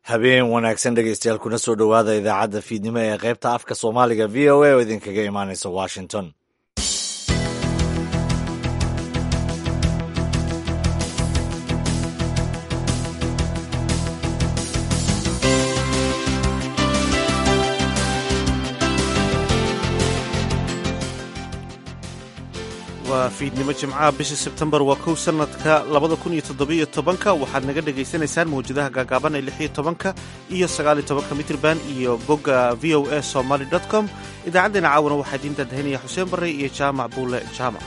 habeen wanaagsan dhegeystayaal kuna soo dhowaada idaacadda fiidnimo ee qaybta afka soomaaliga v o a oo idinkaga imaanaysa washington waa fiidnimo jimcaha bisha sebtembar waa kow sanadka labada kun iyo toddobiyo tobanka waxaad naga dhagaysanaysaan mawjadaha gaagaaban ee lixiyo tobanka iyo sagaaliyo tobanka mitrban iyo bogga v o a somaly dot com idaacaddeenna caawana waxaa idiin daadahinaya xuseen barre iyo jaamac buule jaamac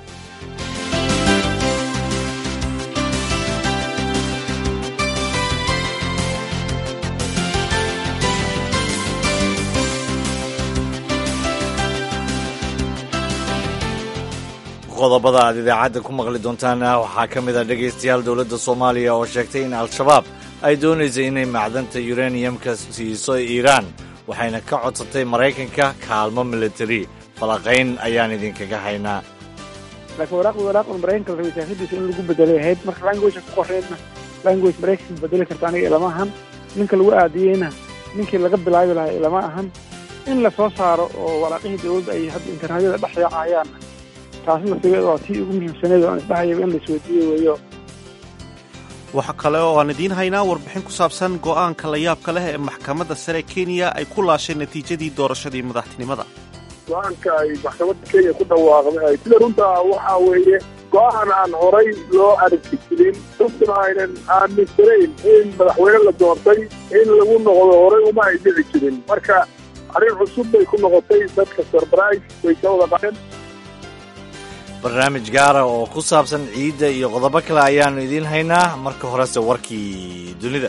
qodobada aad idaacadda ku maqli doontaana waxaa ka mid ah dhegaystayaal dowladda soomaaliya oo sheegtay in al-shabaab ay doonaysa inay macdanta yuraniyamka siiso iiraan waxayna ka codsatay maraykanka kaalmo militari falaqayn ayaan idinkaga haynaa laakiin waraaqda waraaqda maraykanka la rabay siyaasaddiisa in lagu bedelay ahayd marka language ku qorreedna language maraykanka bedeli karta aniga ilama ahan ninka lagu aadiyeyna ninkii laga bilaabi lahaa ilama ahan in la soo saaro oo waraaqihii dowladda ay hadda internetyada dhex yaacayaan taasna sigeed waa tii ugu muhiimsaneed oo aan isdhahayaba in la isweydiiyo weeyo waxa kale oo aan idiin haynaa warbixin ku saabsan go'aanka la yaabka leh ee maxkamadda sare kenya ay ku laashay natiijadii doorashadii madaxtinimada go-aanka ay maxkamadda kenya ku dhawaaqday sida runta waxaa weeye go-aan aan horay loo aragti jirin runtuna aynan aaminsanayn in madaxweyne la doortay in lagu noqdo horay uma ay dhici jirin marka arrin cusub bay ku noqotay dadka surprise way ka wada qadeen barnaamij gaara oo ku saabsan ciidda iyo qodobo kale ayaannu idiin haynaa marka horese warkii dunida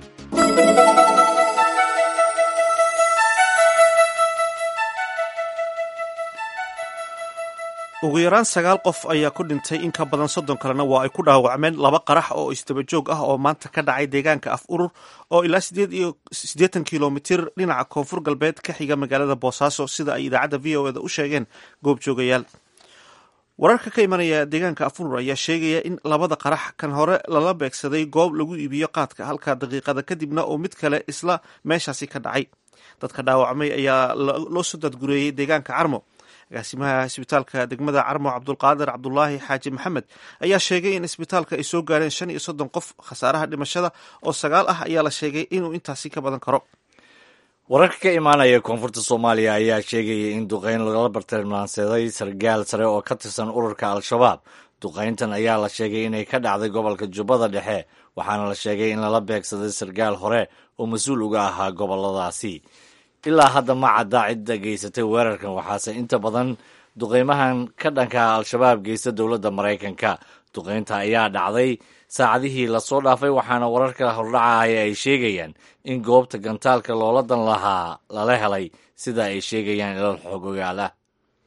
ugu yaraan sagaal qof ayaa ku dhintay in ka badan soddon kalena waa ay ku dhaawacmeen laba qarax oo isdaba joog ah oo maanta ka dhacay deegaanka af urur oo ilaa sideed iyo siddeetan kilomitir dhinaca koonfur galbeed ka xiga magaalada boosaaso sida ay idaacadda v o eda u sheegeen goobjoogayaal wararka ka imanaya deegaanka afurur ayaa sheegaya in labada qarax kan hore lala beegsaday goob lagu iibiyo qaadka halka daqiiqada kadibna oo mid kale isla meeshaasi ka dhacay dadka dhaawacmay ayaa loo soo dadgureeyey deegaanka carmo agaasimaha isbitaalka degmada carmo cabdulqaadir cabdulaahi xaaji maxamed ayaa sheegay in isbitaalka ay soo gaareen shan iyo soddon qof khasaaraha dhimashada oo sagaal ah ayaa la sheegay inuu intaasi ka badan karo wararka ka imaanaya koonfurta soomaaliya ayaa sheegaya in duqeyn lagala bartilmaansaday sargaal sare oo ka tirsan ururka al-shabaab duqeyntan ayaa la sheegay inay ka dhacday gobolka jubbada dhexe waxaana la sheegay in lala beegsaday sargaal hore oo mas-uul uga ahaa goboladaasi ilaa hadda ma cadda cidda geysatay weerarkan waxaase inta badan duqeymahan ka dhanka al-shabaab geysta dowladda maraykanka duqeynta ayaa dhacday saacadihii lasoo dhaafay waxaana wararka hordhacaya ay sheegayaan in goobta gantaalka loola dan lahaa lala helay sida ay sheegayaan ilal xogogaal ah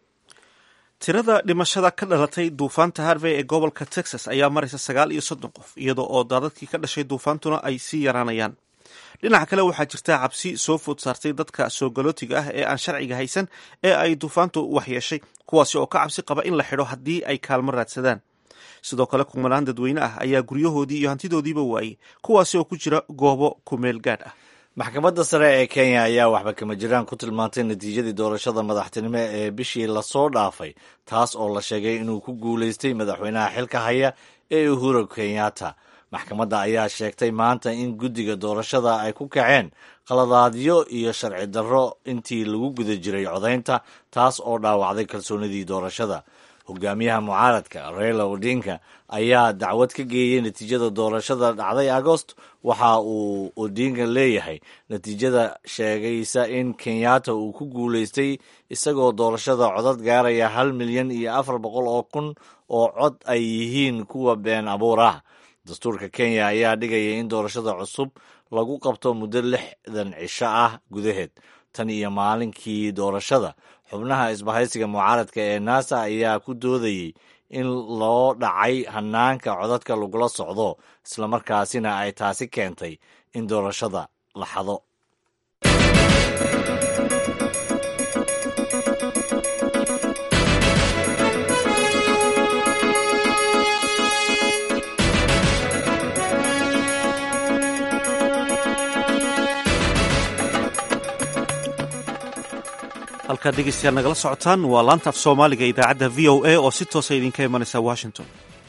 tirada dhimashada ka dhalatay duufaanta harvey ee gobolka texas ayaa maraysa sagaal iyo soddon qof iyadoo oo daadadkii ka dhashay duufaantuna ay sii yaraanayaan dhinaca kale waxaa jirta cabsi soo food saartay dadka soo galootiga ah ee aan sharciga haysan ee ay duufaantu waxyeeshay kuwaasi oo ka cabsi qaba in la xidho haddii ay kaalmo raadsadaan sidoo kale kumanaan dadweyne ah ayaa guryahoodii iyo hantidoodiiba waayey kuwaasi oo ku jira goobo kumeel gaadh ah maxkamadda sare ee kenya ayaa waxba kama jiraan ku tilmaantay natiijadii doorashada madaxtinimo ee bishii lasoo dhaafay taas oo la sheegay inuu ku guulaystay madaxweynaha xilka haya ee uhuru kenyatta maxkamadda ayaa sheegtay maanta in guddiga doorashada ay ku kaceen qaladaadyo iyo sharci darro intii lagu guda jiray codaynta taas oo dhaawacday kalsoonidii doorashada hogaamiyaha mucaaradka raila odinka ayaa dacwad ka geeyey natiijada doorashada dhacday agost waxa uu odinga leeyahay natiijada sheegaysa in kenyatta uu ku guulaystay isagoo doorashada codad gaaraya hal milyan iyo afar boqol oo kun oo cod ay yihiin kuwa been abuur ah dastuurka kenya ayaa dhigaya in doorashada cusub lagu qabto muddo lixdan cisho ah gudaheed tan iyo maalinkii doorashada xubnaha isbahaysiga mucaaradka ee nasa ayaa ku doodayey in loo dhacay hanaanka codadka lagula socdo islamarkaasina ay taasi keentay in doorashada la xado halkaad dhegeystayaal nagala socotaan waa laanta af soomaaliga idaacadda v o a oo si toosa idinka imanaysa washington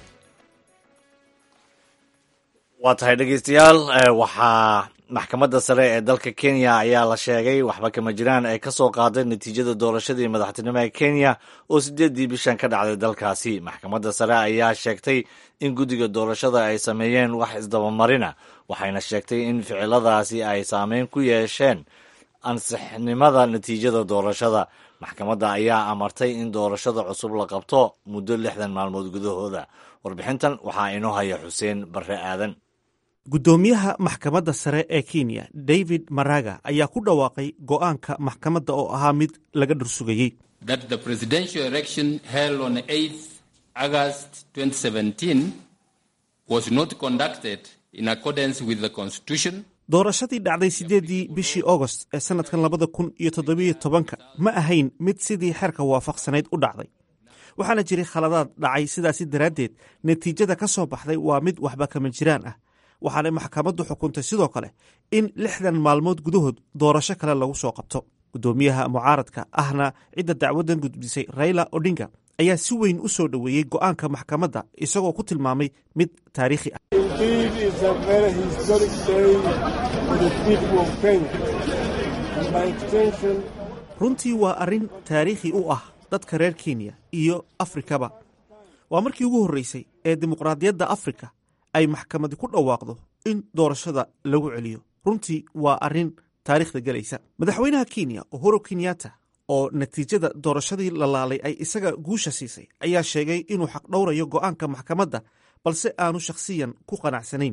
waa tahay dhegeystayaal waxaa maxkamadda sare ee dalka kenya ayaa la sheegay waxba kama jiraan ay ka soo qaaday natiijada doorashadii madaxtinimo ee kenya oo sideeddii bishan ka dhacday dalkaasi maxkamadda sare ayaa sheegtay in guddiga doorashada ay sameeyeen wax isdabamarina waxayna sheegtay in ficiladaasi ay saameyn ku yeesheen ansixnimada natiijada doorashada maxkamadda ayaa amartay in doorashada cusub la qabto muddo lixdan maalmood gudahooda warbixintan waxaa inoo haya xuseen barre aadan guddoomiyaha maxkamadda sare ee kenya david maraga ayaa ku dhawaaqay go'aanka maxkamadda oo ahaa mid laga dhursugayey that the presidential election held on 8th August 2017 was not conducted in accordance with the constitution doorashadii dhacday siddeeddii bishii augost ee sannadkan labada kun iyo toddobiyo tobanka ma ahayn mid sidii xeerka waafaqsanayd u dhacday waxaana jiray khaladaad dhacay sidaasi daraaddeed natiijada ka soo baxday waa mid waxba kama jiraan ah waxaanay maxkamaddu xukuntay sidoo kale in lixdan maalmood gudahood doorasho kale lagu soo qabto guddoomiyaha mucaaradka ahna cidda dacwaddan gudbisay raila odinga ayaa si weyn u soo dhoweeyey go'aanka maxkamadda isagoo ku tilmaamay mid taariikhi ah runtii waa arrin taariikhi u ah dadka reer kenya iyo afrikaba waa markii ugu horreysay ee dimuqraadiyadda afrika ay maxkamadi ku dhawaaqdo in doorashada lagu celiyo runtii waa arrin taariikhda gelaysa madaxweynaha kenya uhuru kenyatta oo natiijada doorashadii la laalay ay isaga guusha siisay ayaa sheegay inuu xaq dhowrayo go'aanka maxkamadda balse aanu shakhsiyan ku qanacsanayn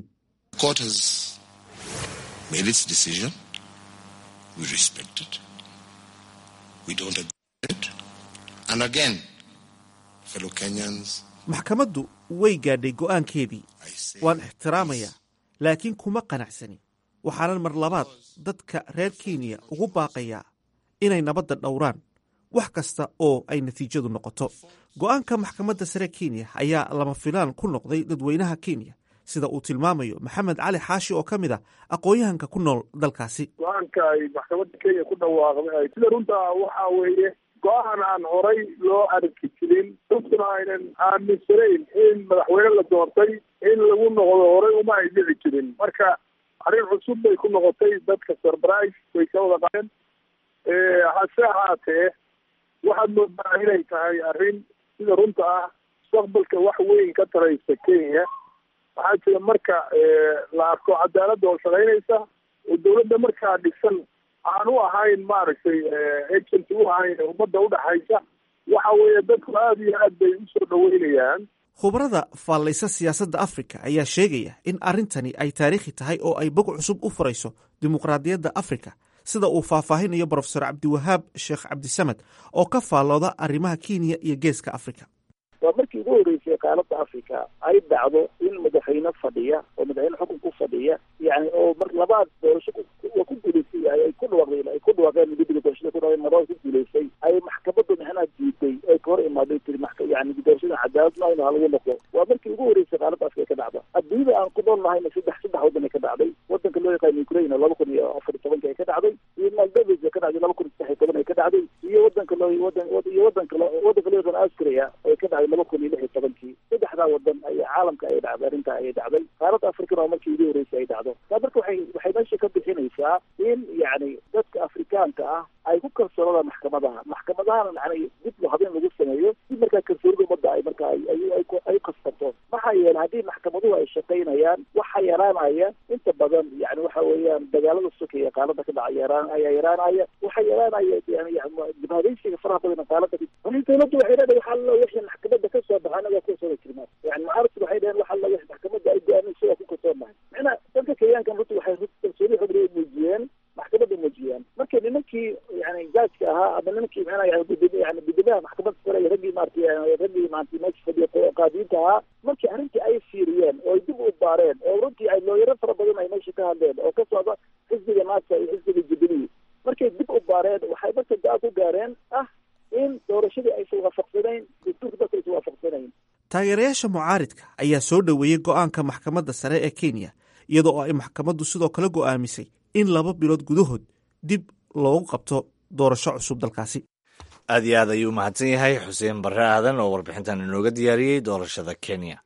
maxkamaddu way gaadhay go'aankeedii waan ixtiraamayaa laakiin kuma qanacsanin waxaanan mar labaad dadka reer kenya ugu baaqayaa inay nabadda dhowraan wax kasta oo ay natiijadu noqoto go'aanka maxkamadda sare kenya ayaa lama filaan ku noqday dadweynaha kenya sida uu tilmaamayo maxamed cali xaashi oo ka mid ah aqoon-yahanka ku nool dalkaasi go-aanka ay maxkamadda kenya ku dhawaaqday sida runta waxa weeye go-aan aan horay loo arki jirin dadkuna aynan aaminsanayn in madaxweyne la doortay in lagu noqdo horay uma ay dhici jirin marka arrin cusub bay ku noqotay dadka surprise way ka wada qaadeen hase ahaatee waxaad moodaa inay tahay arrin sida runta ah mustaqbalka wax weyn ka taraysa kenya waxaa jira marka la arko cadaaladda oo shaqaynaysa oo dawladda markaa dhisan aan u ahayn maaragtay agent u ahayn ummadda udhaxaysa waxa weeye dadku aada iyo aad bay usoo dhaweynayaan khubarada faallaysa siyaasadda afrika ayaa sheegaya in arrintani ay taariikhi tahay oo ay bog cusub u furayso dimuqraadiyadda afrika sida uu faahfaahinayo brofesor cabdiwahaab sheekh cabdisamed oo ka faallooda arrimaha kenya iyo geeska afrika waa markii ugu horreysay qaaladda africa ay dhacdo in madaxweyne fadhiya oo madaxweyne xukun ku fadhiya yani oo mar labaad doorasho waa ku guulaystay ay ku dhawaaqdeen ay ku dhawaaqeen guddiga doorashada ku dhawaaqeen marlaba ku guulaystay ay maxkamaddu mixnaa diiday ay ka hor imaaday tiri yani doorashada cadaalad ma ina lagu noqdo waa markii ugu horreysay qaaladda africa ka dhacda adduunyada aan ku nool nahayna saddex saddex waddan ay ka dhacday waddanka loo yaqaano ukraine laba kun iyo afar iyo tobanka ay ka dhacday iyo maldavis ay ka dhacday laba kun iyo saddex iyo toban ay ka dhacday iyo waddanka loo wadan iyo waddanka waddanka loo yaqaano austria ay ka dhacday laba kun iyo lix iyo tobankii saddexdaa wadan ayaa caalamka ay dhacday arrintaa ayay dhacday qaaradda afrikana waa markii ugu horreysay ay dhacdo taa marka waxay waxay meesha ka bixinaysaa in yacni dadka afrikaanka ah ay ku kalsoonadaan maxkamadaha maxkamadahana yani dib lo habeen lagu sameeyo si markaa kalsoonida ummadda ay markaa ay kasbato maxaa yeele haddii maxkamaduhu ay shaqaynayaan waxa yaraanaya inta badan yani waxa weeyaan dagaalada sokaya qaalada ka dhaca yaraan ayaa yaraanaya waxa yaraanaya yani dibhadaysiga faraha badan qaalada dawladdu waxay leedahay waxa la wixii maxkamadda ka soo baxa anagaa ku soo jirnaa yani mucaaradku waxay dhaheen waxa la wixii maxkamadda ay go'aaminaysa waa ku kalsoonahay macnaa dadka kenyaankan runtii waxay kalsooni xubri muujiyeen maxkamadda muujiyeen marka nimankii yani jaajka ahaa ama nimankii macnaa yani gudoomiye yani gudoomiyaha maxkamadda sare iyo raggii maarata raggii maarata meesha fadhiya qaadiinta ahaa markii arrintii ay fiiriyeen oo ay dib u baareen oo runtii ay looyaro fara badan ay meesha ka hadleen oo ka socda xisbiga naasa iyo xisbiga jubilee markay dib u baareen waxay marka go-aan ku gaareen ah in doorashadii aysan waafaqsanayn dastuurka dadka aysan waafaqsanayn taageerayaasha mucaaridka ayaa soo dhoweeyey go'aanka maxkamadda sare ee kenya iyadoo ay maxkamaddu sidoo kale go'aamisay in laba bilood gudahood dib loogu qabto doorasho cusub dalkaasi aad iyo aad ayuu umahadsan yahay xuseen barre aadan oo warbixintan inooga diyaariyey doorashada kenya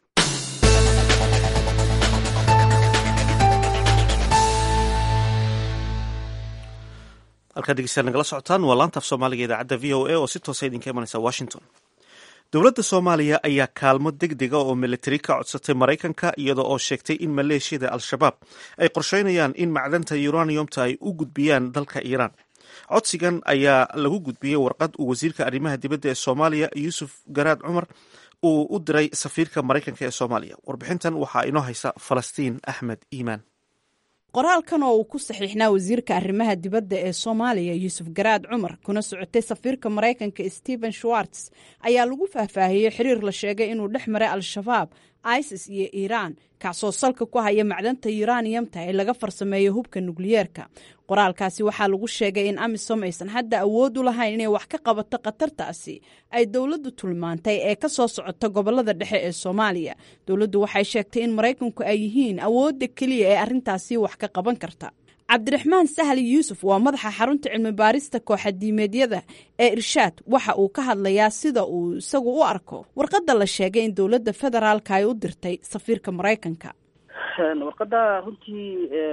halkaa dhegeystayaal nagala socotaan waa laanta af soomaaliga idaacadda v o a oo si toosa idinka imanaysa washington dowladda soomaaliya ayaa kaalmo deg dega oo militari ka codsatay maraykanka iyada oo sheegtay in maleeshiyada al-shabaab ay qorsheynayaan in macdanta uraniumta ay u gudbiyaan dalka iiraan codsigan ayaa lagu gudbiyey warqad uu wasiirka arrimaha dibadda ee soomaaliya yuusuf garaad cumar uu u diray safiirka maraykanka ee soomaaliya warbixintan waxaa inoo haysa falastiin axmed iimaan qoraalkan oo uu ku saxiixnaa wasiirka arrimaha dibadda ee soomaaliya yuusuf garaad cumar kuna socotay safiirka maraykanka stephen schwartz ayaa lagu faahfaahiyey xiriir la sheegay inuu dhex maray al-shabaab isis iyo iiraan kacsoo salka ku haya macdanta yuraniyamta ee laga farsameeyo hubka nukliyeerka qoraalkaasi waxaa lagu sheegay in amisom aysan hadda awood u lahayn inay wax ka qabato khatartaasi ay dowladdu tulmaantay ee ka soo socota gobolada dhexe ee soomaaliya dowladdu waxay sheegtay in maraykanku ay yihiin awoodda keliya ee arrintaasi wax ka qaban karta cabdiraxmaan sahli yuusuf waa madaxa xarunta cilmi baarista kooxadiimeedyada ee irshaad waxa uu ka hadlayaa sida uu isagu u arko warqadda la sheegay in dowladda federaalka ay u dirtay safiirka maraykanka warqada runtii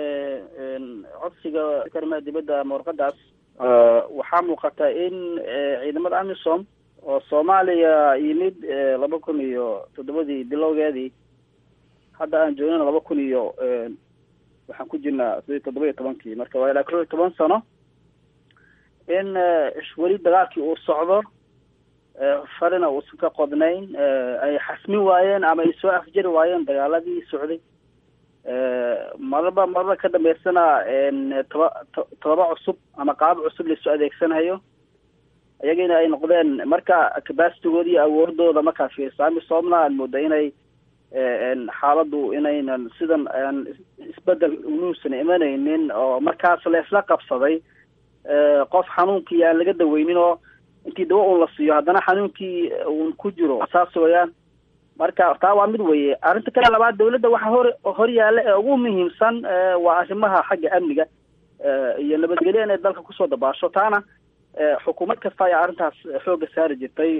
codsiga arrimaha dibadda ama warqadaas waxaa muuqata in ciidamada amisom oo soomaaliya yimid laba kun iyo toddobadii bilowgeedii hadda aan joognana laba kun iyo waxaan ku jirnaa sidii toddoba iyo tobankii marka waa ilaa kow iyo toban sano in weli dagaalkii uu socdo farina uusan ka qodnayn ay xasmin waayeen ama ay soo afjari waayeen dagaaladii socday maraba maraba ka dambeysana toba todoba cusub ama qaab cusub laisoo adeegsanayo iyagina ay noqdeen marka capacitigooda iyo awoodooda markaa fiirsa amisomna aan mooda inay xaaladdu inaynan sidan aan isbedel unuusan imanaynin oo markaas la isla qabsaday qof xanuunkii aan laga daweynin oo intii dawa uun la siiyo haddana xanuunkii uun ku jiro saas wayaan marka taa waa mid weye arrinta kale labaad dawladda waxaa hor hor yaalla ee ugu muhiimsan waa arrimaha xagga amniga iyo nabadgelyo inay dalka kusoo dabaasho taana xukuumad kasta ayaa arrintaas xoogga saari jirtay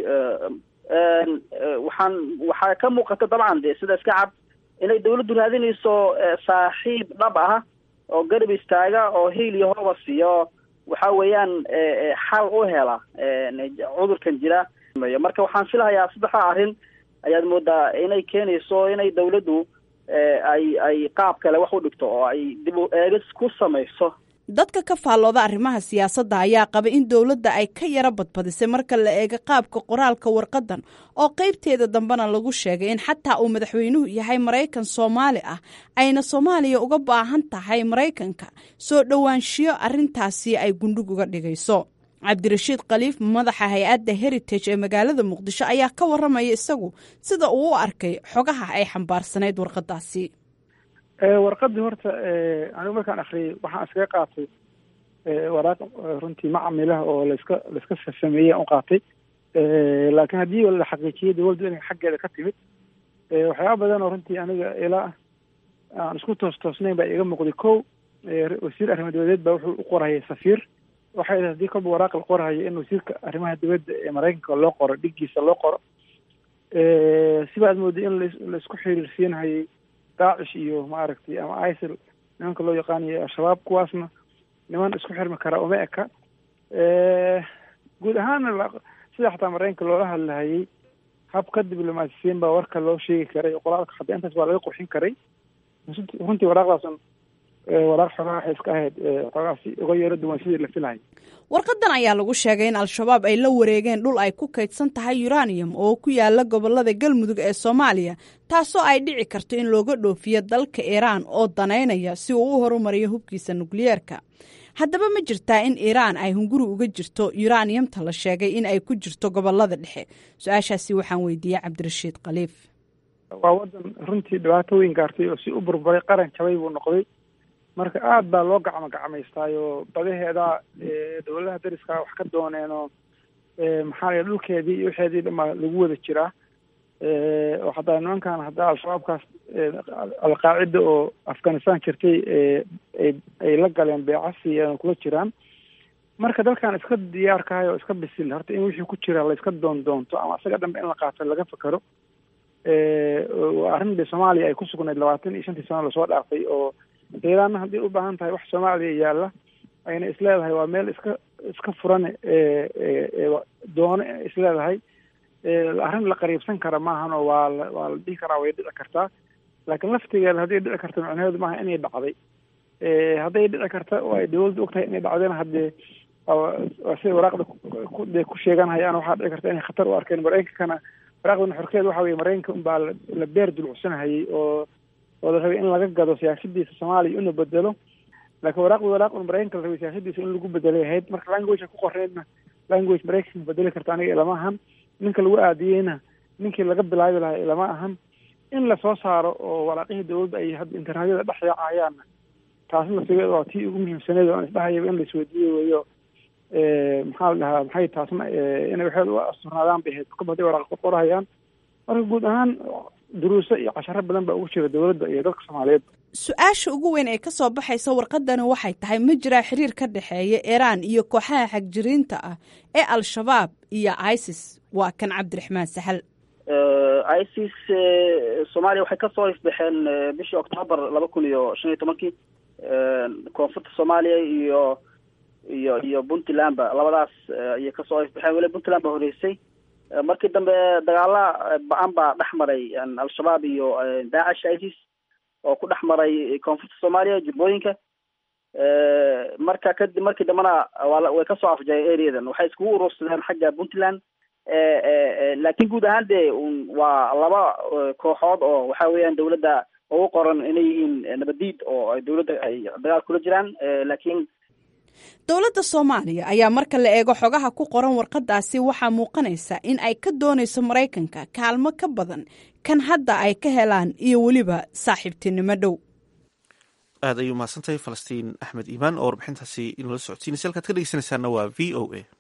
waxaan waxaa ka muuqata dabcan de sida iska cad inay dawladdu raadinayso saaxiib dhab ah oo garab istaaga oo hiil iyo hooba siiyo waxa weeyaan xal u hela cudurkan jira marka waxaan filahayaa saddexda arrin ayaad moodaa inay keenayso inay dawladdu ay ay qaab kale wax u dhigto oo ay dib u eegis ku samayso dadka ka faallooda arrimaha siyaasadda ayaa qaba in dowladda ay ka yaro badbadisay marka la eego qaabka qoraalka warqadan oo qaybteeda dambena lagu sheegay in xataa uu madaxweynuhu yahay maraykan soomaali ah ayna soomaaliya uga baahan tahay maraykanka soo dhowaanshiyo arrintaasi ay gundhig uga dhigayso cabdirashiid khaliif madaxa hay-adda heritage ee magaalada muqdisho ayaa ka waramaya isagu sida uu u arkay xogaha ay xambaarsanayd warqadaasi warqadii horta anigu markaan akriyay waxaan iskaga qaatay waraaq runtii macamilah oo laska laiska sameeyey aan u qaatay laakiin haddii la xaqiijiyay dawladdu inay xaggeeda ka timid waxyaaba badan oo runtii aniga ilaa aan isku toos toosnayn baa iga muuqday ko wasiir arrimaha dibadeed baa wuxuu u qorahayay safiir waxay haddii kolba waraaq la qorahayo in wasiirka arrimaha dibadda ee maraykanka loo qoro dhiggiisa loo qoro siba aad mooday in laisku xiriirsiinhayay daacish iyo maaragtay ama isil nimanka loo yaqaanayo al-shabaab kuwaasna niman isku xirmi karaa uma eka guud ahaana sida xataa maraykanka loola hadlahayay habka diblomaasisiin baa warka loo sheegi karay qoraalka xataa intaas waa laga qurxin karay runtii waraaqdaasan waraaq xogaa waxay iska ahayd xoogaasi uga yeero duwan sidii la filahay warqadan ayaa lagu sheegay in al-shabaab ay la wareegeen dhul ay ku kaydsan tahay uranium oo ku yaala gobolada galmudug ee soomaaliya taasoo ay dhici karto in looga dhoofiyo dalka iiraan oo danaynaya si uu u horumariyo hubkiisa nukliyeerka haddaba ma jirtaa in iiraan ay hunguri uga jirto uraniumta la sheegay in ay ku jirto gobolada dhexe su-aashaasi waxaan weydiiyey cabdirashiid khaliif waa wadan runtii dhibaato weyn gaartay oo si u burburay qaran jabay buu noqday marka aada baa loo gacmo gacmaystaayo badaheeda dawladaha dariska wax ka dooneenoo maxaa la dhulkeedii iyo waxeedii dhamaa lagu wada jiraa oo hataa nimankan haddaa al-shabaabkaas alqaacida oo afghanistan jirtay ay la galeen beecasi kula jiraan marka dalkan iska diyaarkahay oo iska bisil horta in wixii ku jira la iska doon doonto ama isaga dhanbe in la qaato laga fakero waa arrin de soomaaliya ay ku sugnayd labaatan iyo shantii sano lasoo dhaafay oo iiraanna haddii u baahan tahay wax soomaaliya yaalla ayna isleedahay waa meel iska iska furan doone isleedahay arrin la qariibsan kara maahan oo waa la waa la dhihi karaa way dhici kartaa laakiin laftigeeda hadday dhici karta macnaheedu maaha inay dhacday hadday dhici karta oo ay dawladdu ogtahay inay dhacdayna haddee waa siday waraaqda de ku sheeganhayaan waxaa dhici karta inay khatar u arkeen maraykankana waraaqdan xorkeeda waxa weye maraykanka unbaa la beer dulucsanahayay oo oo la rabay in laga gado siyaasadiisa soomaaliya ina bedelo laakiin waraaqda waraaq un maraykanka la rabay siyaasadiisa in lagu bedelay ahayd marka language ku qoreydna language maraykanka bedeli karta aniga ilama ahan ninka lagu aadiyeyna ninkii laga bilaabi lahaa ilama ahan in lasoo saaro oo waraaqihii dawladda ay hadda internetyada dhex yaacayaanna taasna lasigeeda waa tii ugu muhiimsaneed oo aan isdhahayaba in la isweydiiye weeyo maxaa la dhahaa maxay taasna inay waxeed u asturnaadaan bay ahayd kaba hadday waraaq qorqorahayaan marka guud ahaan duruuso iyo casharo badan baa ugu jira dawladda iyo dadka soomaaliyeed su-aasha ugu weyn ee ka soo baxaysa warqadani waxay tahay ma jiraa xiriir ka dhexeeya iiraan iyo kooxaha xagjiriinta ah ee al-shabaab iyo isis waa kan cabdiraxmaan saxal isis soomaaliya waxay kasoo ifbaxeen bishii octoobar laba kun iyo shan iyo tobankii koonfurta soomaaliya iyo iyo iyo puntlandba labadaas ayay kasoo ifbaxeen weli puntland ba horeysay markii dambe dagaala ba-an baa dhex maray al-shabaab iyo daacish isis oo ku dhex maray koonfurta soomaaliya jubbooyinka marka kadib markii dambena waa way kasoo afjayeen areadan waxay iskugu urursadeen xagga puntland laakiin guud ahaan de waa laba kooxood oo waxa weeyaan dawladda ugu qoran inay yihiin nabadiid oo ay dawladda ay dagaal kula jiraan laakiin dowladda soomaaliya ayaa marka la eego xogaha ku qoran warqadaasi waxaa muuqanaysa in ay ka doonayso maraykanka kaalmo ka badan kan hadda ay ka helaan iyo weliba saaxiibtinimo dhow aad ayuu mahadsantahay falastiin axmed iimaan oo warbixintaasi inoola socodsiinaysa halkaad ka dhegeysanaysaana waa v o a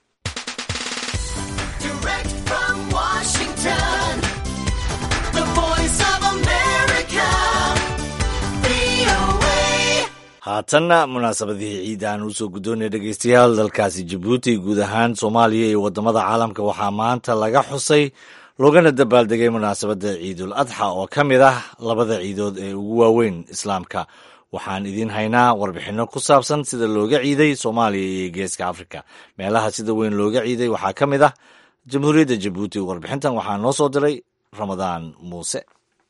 haatanna munaasabadihii ciid aan usoo guddoonaya dhegeystayaal dalkaasi jabuuti guud ahaan soomaaliya iyo waddamada caalamka waxaa maanta laga xusay loogana dabaaldegay munaasabadda ciidul adxa oo ka mid ah labada ciidood ee ugu waaweyn islaamka waxaan idiin haynaa warbixinno ku saabsan sida looga ciiday soomaaliya iyo geeska afrika meelaha sida weyn looga ciiday waxaa ka mid ah jamhuuriyadda jabuuti warbixintan waxaa noo soo diray ramadaan muuse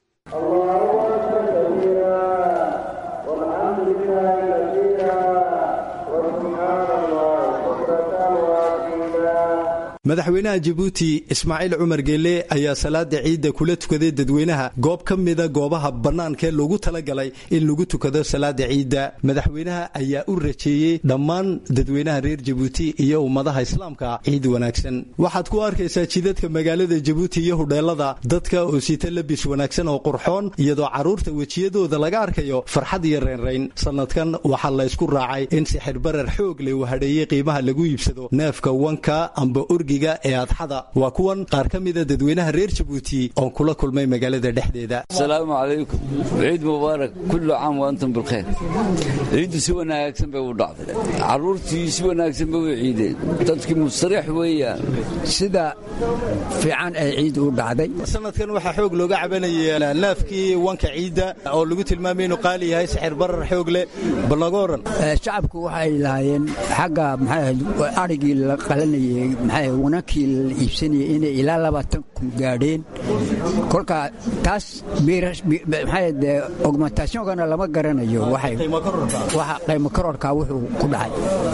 madaxweynaha jabuuti ismaaciil cumar geele ayaa salaada ciidda kula tukaday dadweynaha goob ka mida goobaha bannaankaee loogu talagalay in lagu tukado salaada ciidda madaxweynaha ayaa u rajeeyey dhammaan dadweynaha reer jabuuti iyo ummadaha islaamka ciid wanaagsan waxaad ku arkaysaa jidadka magaalada jabuuti iyo hudheelada dadka oo sita labis wanaagsan oo qurxoon iyadoo carruurta wejiyadooda laga arkayo farxad iyo reynrayn sannadkan waxaa la ysku raacay in sixirbarar xoog leh uu hadheeyey qiimaha lagu iibsado neefka wanka amba orgiga ee adxada waa kuwan qaar ka mida dadweynaha reer jabuuti oon kula kulmay magaalada dhexdeeda asalaamu calaykum ciid mubaarak kullu caam wa antum bilkhayr ciiddu si wanaagsan bay u dhacday carruurtii si wanaagsan bay u ciideen dadkii mustariix weeyaan sida fiican ay ciid u dhacday sanadkan waxaa xoog looga cabanayay neefkii wanka ciidda oo lagu tilmaamay inuu qaali yahay sixir barar xoog leh bal naga oran shacabku waxay lahaayeen xagga maxay arigii la qalanayay maxay wanankii la iibsanayay inay ilaa labaatan kun gaadheen kolka taas maxay de augmentatioonkana lama garanayo waxay waxa qiimo kororka wuxuu ku dhacay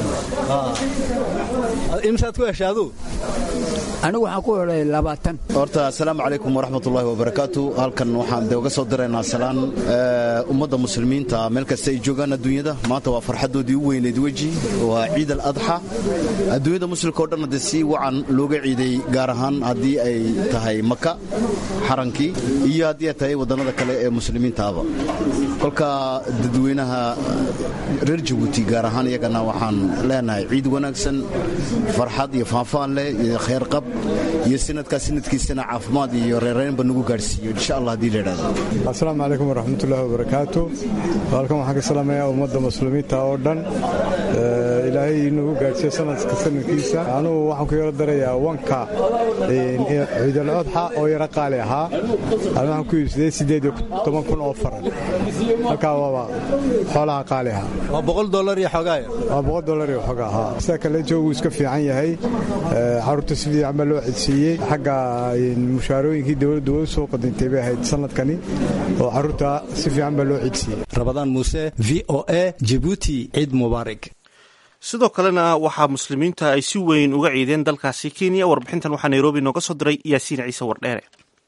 imsaad ku heshay aduu anigu waxaan ku helay labaatan horta asalaamu calaykum waraxmatullaahi wabarakaatu halkan waxaan de uga soo diraynaa salaan ummadda muslimiinta meel kasta ay joogaan adduunyada maanta waa farxaddoodii u weyneyd weji waa ciid al adxa adduunyada muslimka o dhan hadde si wacan looga ciiday gaar ahaan haddii ay tahay maka xarankii iyo haddii ay tahay waddannada kale ee muslimiintaaba kolka dadweynaha reer jabuuti gaar ahaan iyagana waxaan leenahay ciid wanaagsan farxad iyo faanfaan leh iyo khayrqab iyo sanadkaa sanadkiisana caafimaad iyo reeraynba nagu gaadhsiiyo insha allah haddii la idhahdo asalaamu calaykum waraxmatullaahi wabarakaatu halkan waxaan ka salaamayaa ummadda muslimiinta oo dhan ilaahay inagu gaadhsiiyo sanadka sanadkiisa anugu waxaan ku yaro darayaa wanka ciidal odxa oo yaro qaali ahaa anu waxaan ku iibsaday siddeed iyo toban kun oo faran halkaa waaba xoolaha qaali ahaa waa boqol dolar iyo xoogaa waa boqol dolar iyo xoogaa haa sida kale joogu iska fiican yahay carruurta si fiican baa loo cedsiiyey xagga mushaarooyinkii dowladdu way u soo qadintay bay ahayd sanadkani oo carruurta si fiican baa loo cedsiiyey rabadaan muuse v o a jibuuti ciid mubaarak sidoo kalena waxaa muslimiinta ay si weyn uga ciideen dalkaasi kenya warbixintan waxaa nairobi nooga soo diray yaasiin ciise wardheere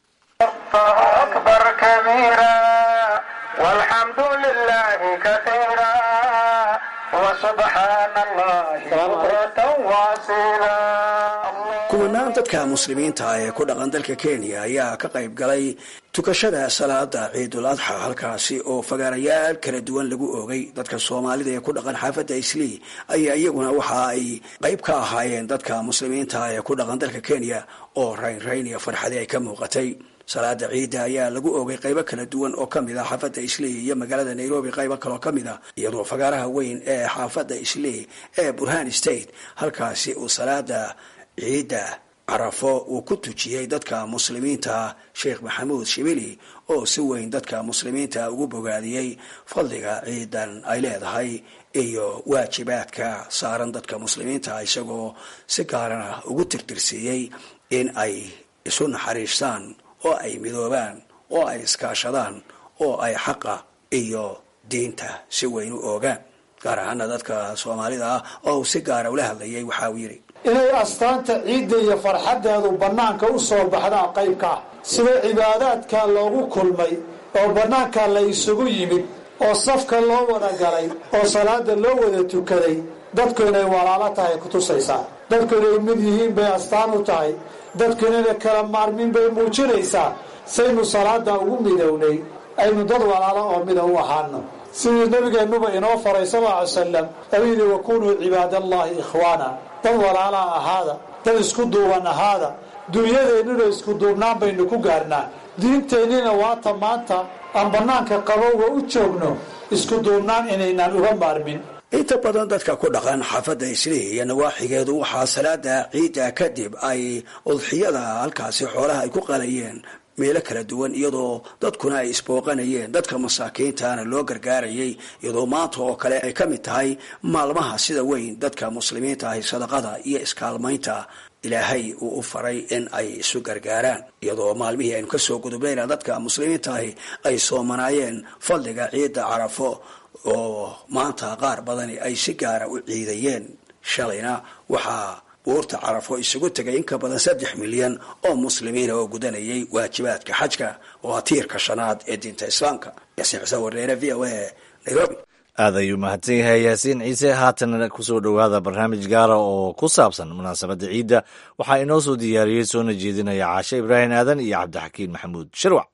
kumanaan dadka muslimiinta ee ku dhaqan dalka kenya ayaa ka qayb galay tukashada salaada ciidul adxa halkaasi oo fagaarayaal kala duwan lagu oogay dadka soomaalida ee ku dhaqan xaafadda islii ayaa iyaguna waxa ay qayb ka ahaayeen dadka muslimiinta ee ku dhaqan dalka kenya oo raynrayn iyo farxadi ay ka muuqatay salaada ciidda ayaa lagu oogay qaybo kala duwan oo ka mid ah xaafadda islii iyo magaalada nairobi qaybo kaloo ka mid ah iyadoo fagaaraha weyn ee xaafadda islii ee burhan state halkaasi uu salaada ciidda carafo uu ku tujiyey dadka muslimiinta sheekh maxamuud shibili oo si weyn dadka muslimiinta ugu bogaadiyey fadliga ciidan ay leedahay iyo waajibaadka saaran dadka muslimiinta isagoo si gaarana ugu tirtirsiiyey in ay isu naxariistaan oo ay midoobaan oo ay iskaashadaan oo ay xaqa iyo diinta si weyn u oogaan gaar ahaana dadka soomaalida ah oo uu si gaara ula hadlayay waxa uu yidhi inay astaanta ciidda iyo farxaddeedu bannaanka u soo baxdaan qaybka ah sida cibaadaadka loogu kulmay oo bannaanka la isugu yimid oo safka loo wada galay oo salaada loo wada tukaday dadku inay walaalo tahay kutusaysaa dadku inay mid yihiin bay astaan u tahay dadku inayna kala maarmin bay muujinaysaa saynu salaada ugu midownay aynu dad walaalo oo mida u ahaano sidii nabigeennuba inoo faray sal lla ly salam oo yidhi wakunuu cibaadallaahi ikhwaana dad walaalaa ahaada dad isku duuban ahaada dunyadeennuna isku duubnaan baynu ku gaarnaa diinteennina waata maanta aan bannaanka qabowga u joogno isku duubnaan inaynaan uga maarmin inta badan dadka ku dhaqan xaafadda islii iyo nawaaxigeedu waxaa salaada ciidda kadib ay udxiyada halkaasi xoolaha ay ku qalayeen meelo kala duwan iyadoo dadkuna ay isbooqanayeen dadka masaakiintana loo gargaarayay iyadoo maanta oo kale ay ka mid tahay maalmaha sida weyn dadka muslimiinta ahi sadaqada iyo iskaalmaynta ilaahay uu u faray in ay isu gargaaraan iyadoo maalmihii aynu kasoo gudubnayna dadka muslimiinta ahi ay soomanaayeen fadliga ciidda carafo oo maanta qaar badani ay si gaara u ciidayeen shalayna waxaa buurta carafo isugu tegay in ka badan saddex milyan oo muslimiina oo gudanayay waajibaadka xajka oo ah tiirka shanaad ee diinta islaamka yaasiin xuseen warneere v o a nairobi aad ayuu mahadsan yahay yaasiin ciise haatan kusoo dhowaada barnaamij gaara oo ku saabsan munaasabadda ciidda waxaa inoo soo diyaariyey soona jeedinaya caashe ibraahim aadan iyo cabdixakiin maxamuud shirwac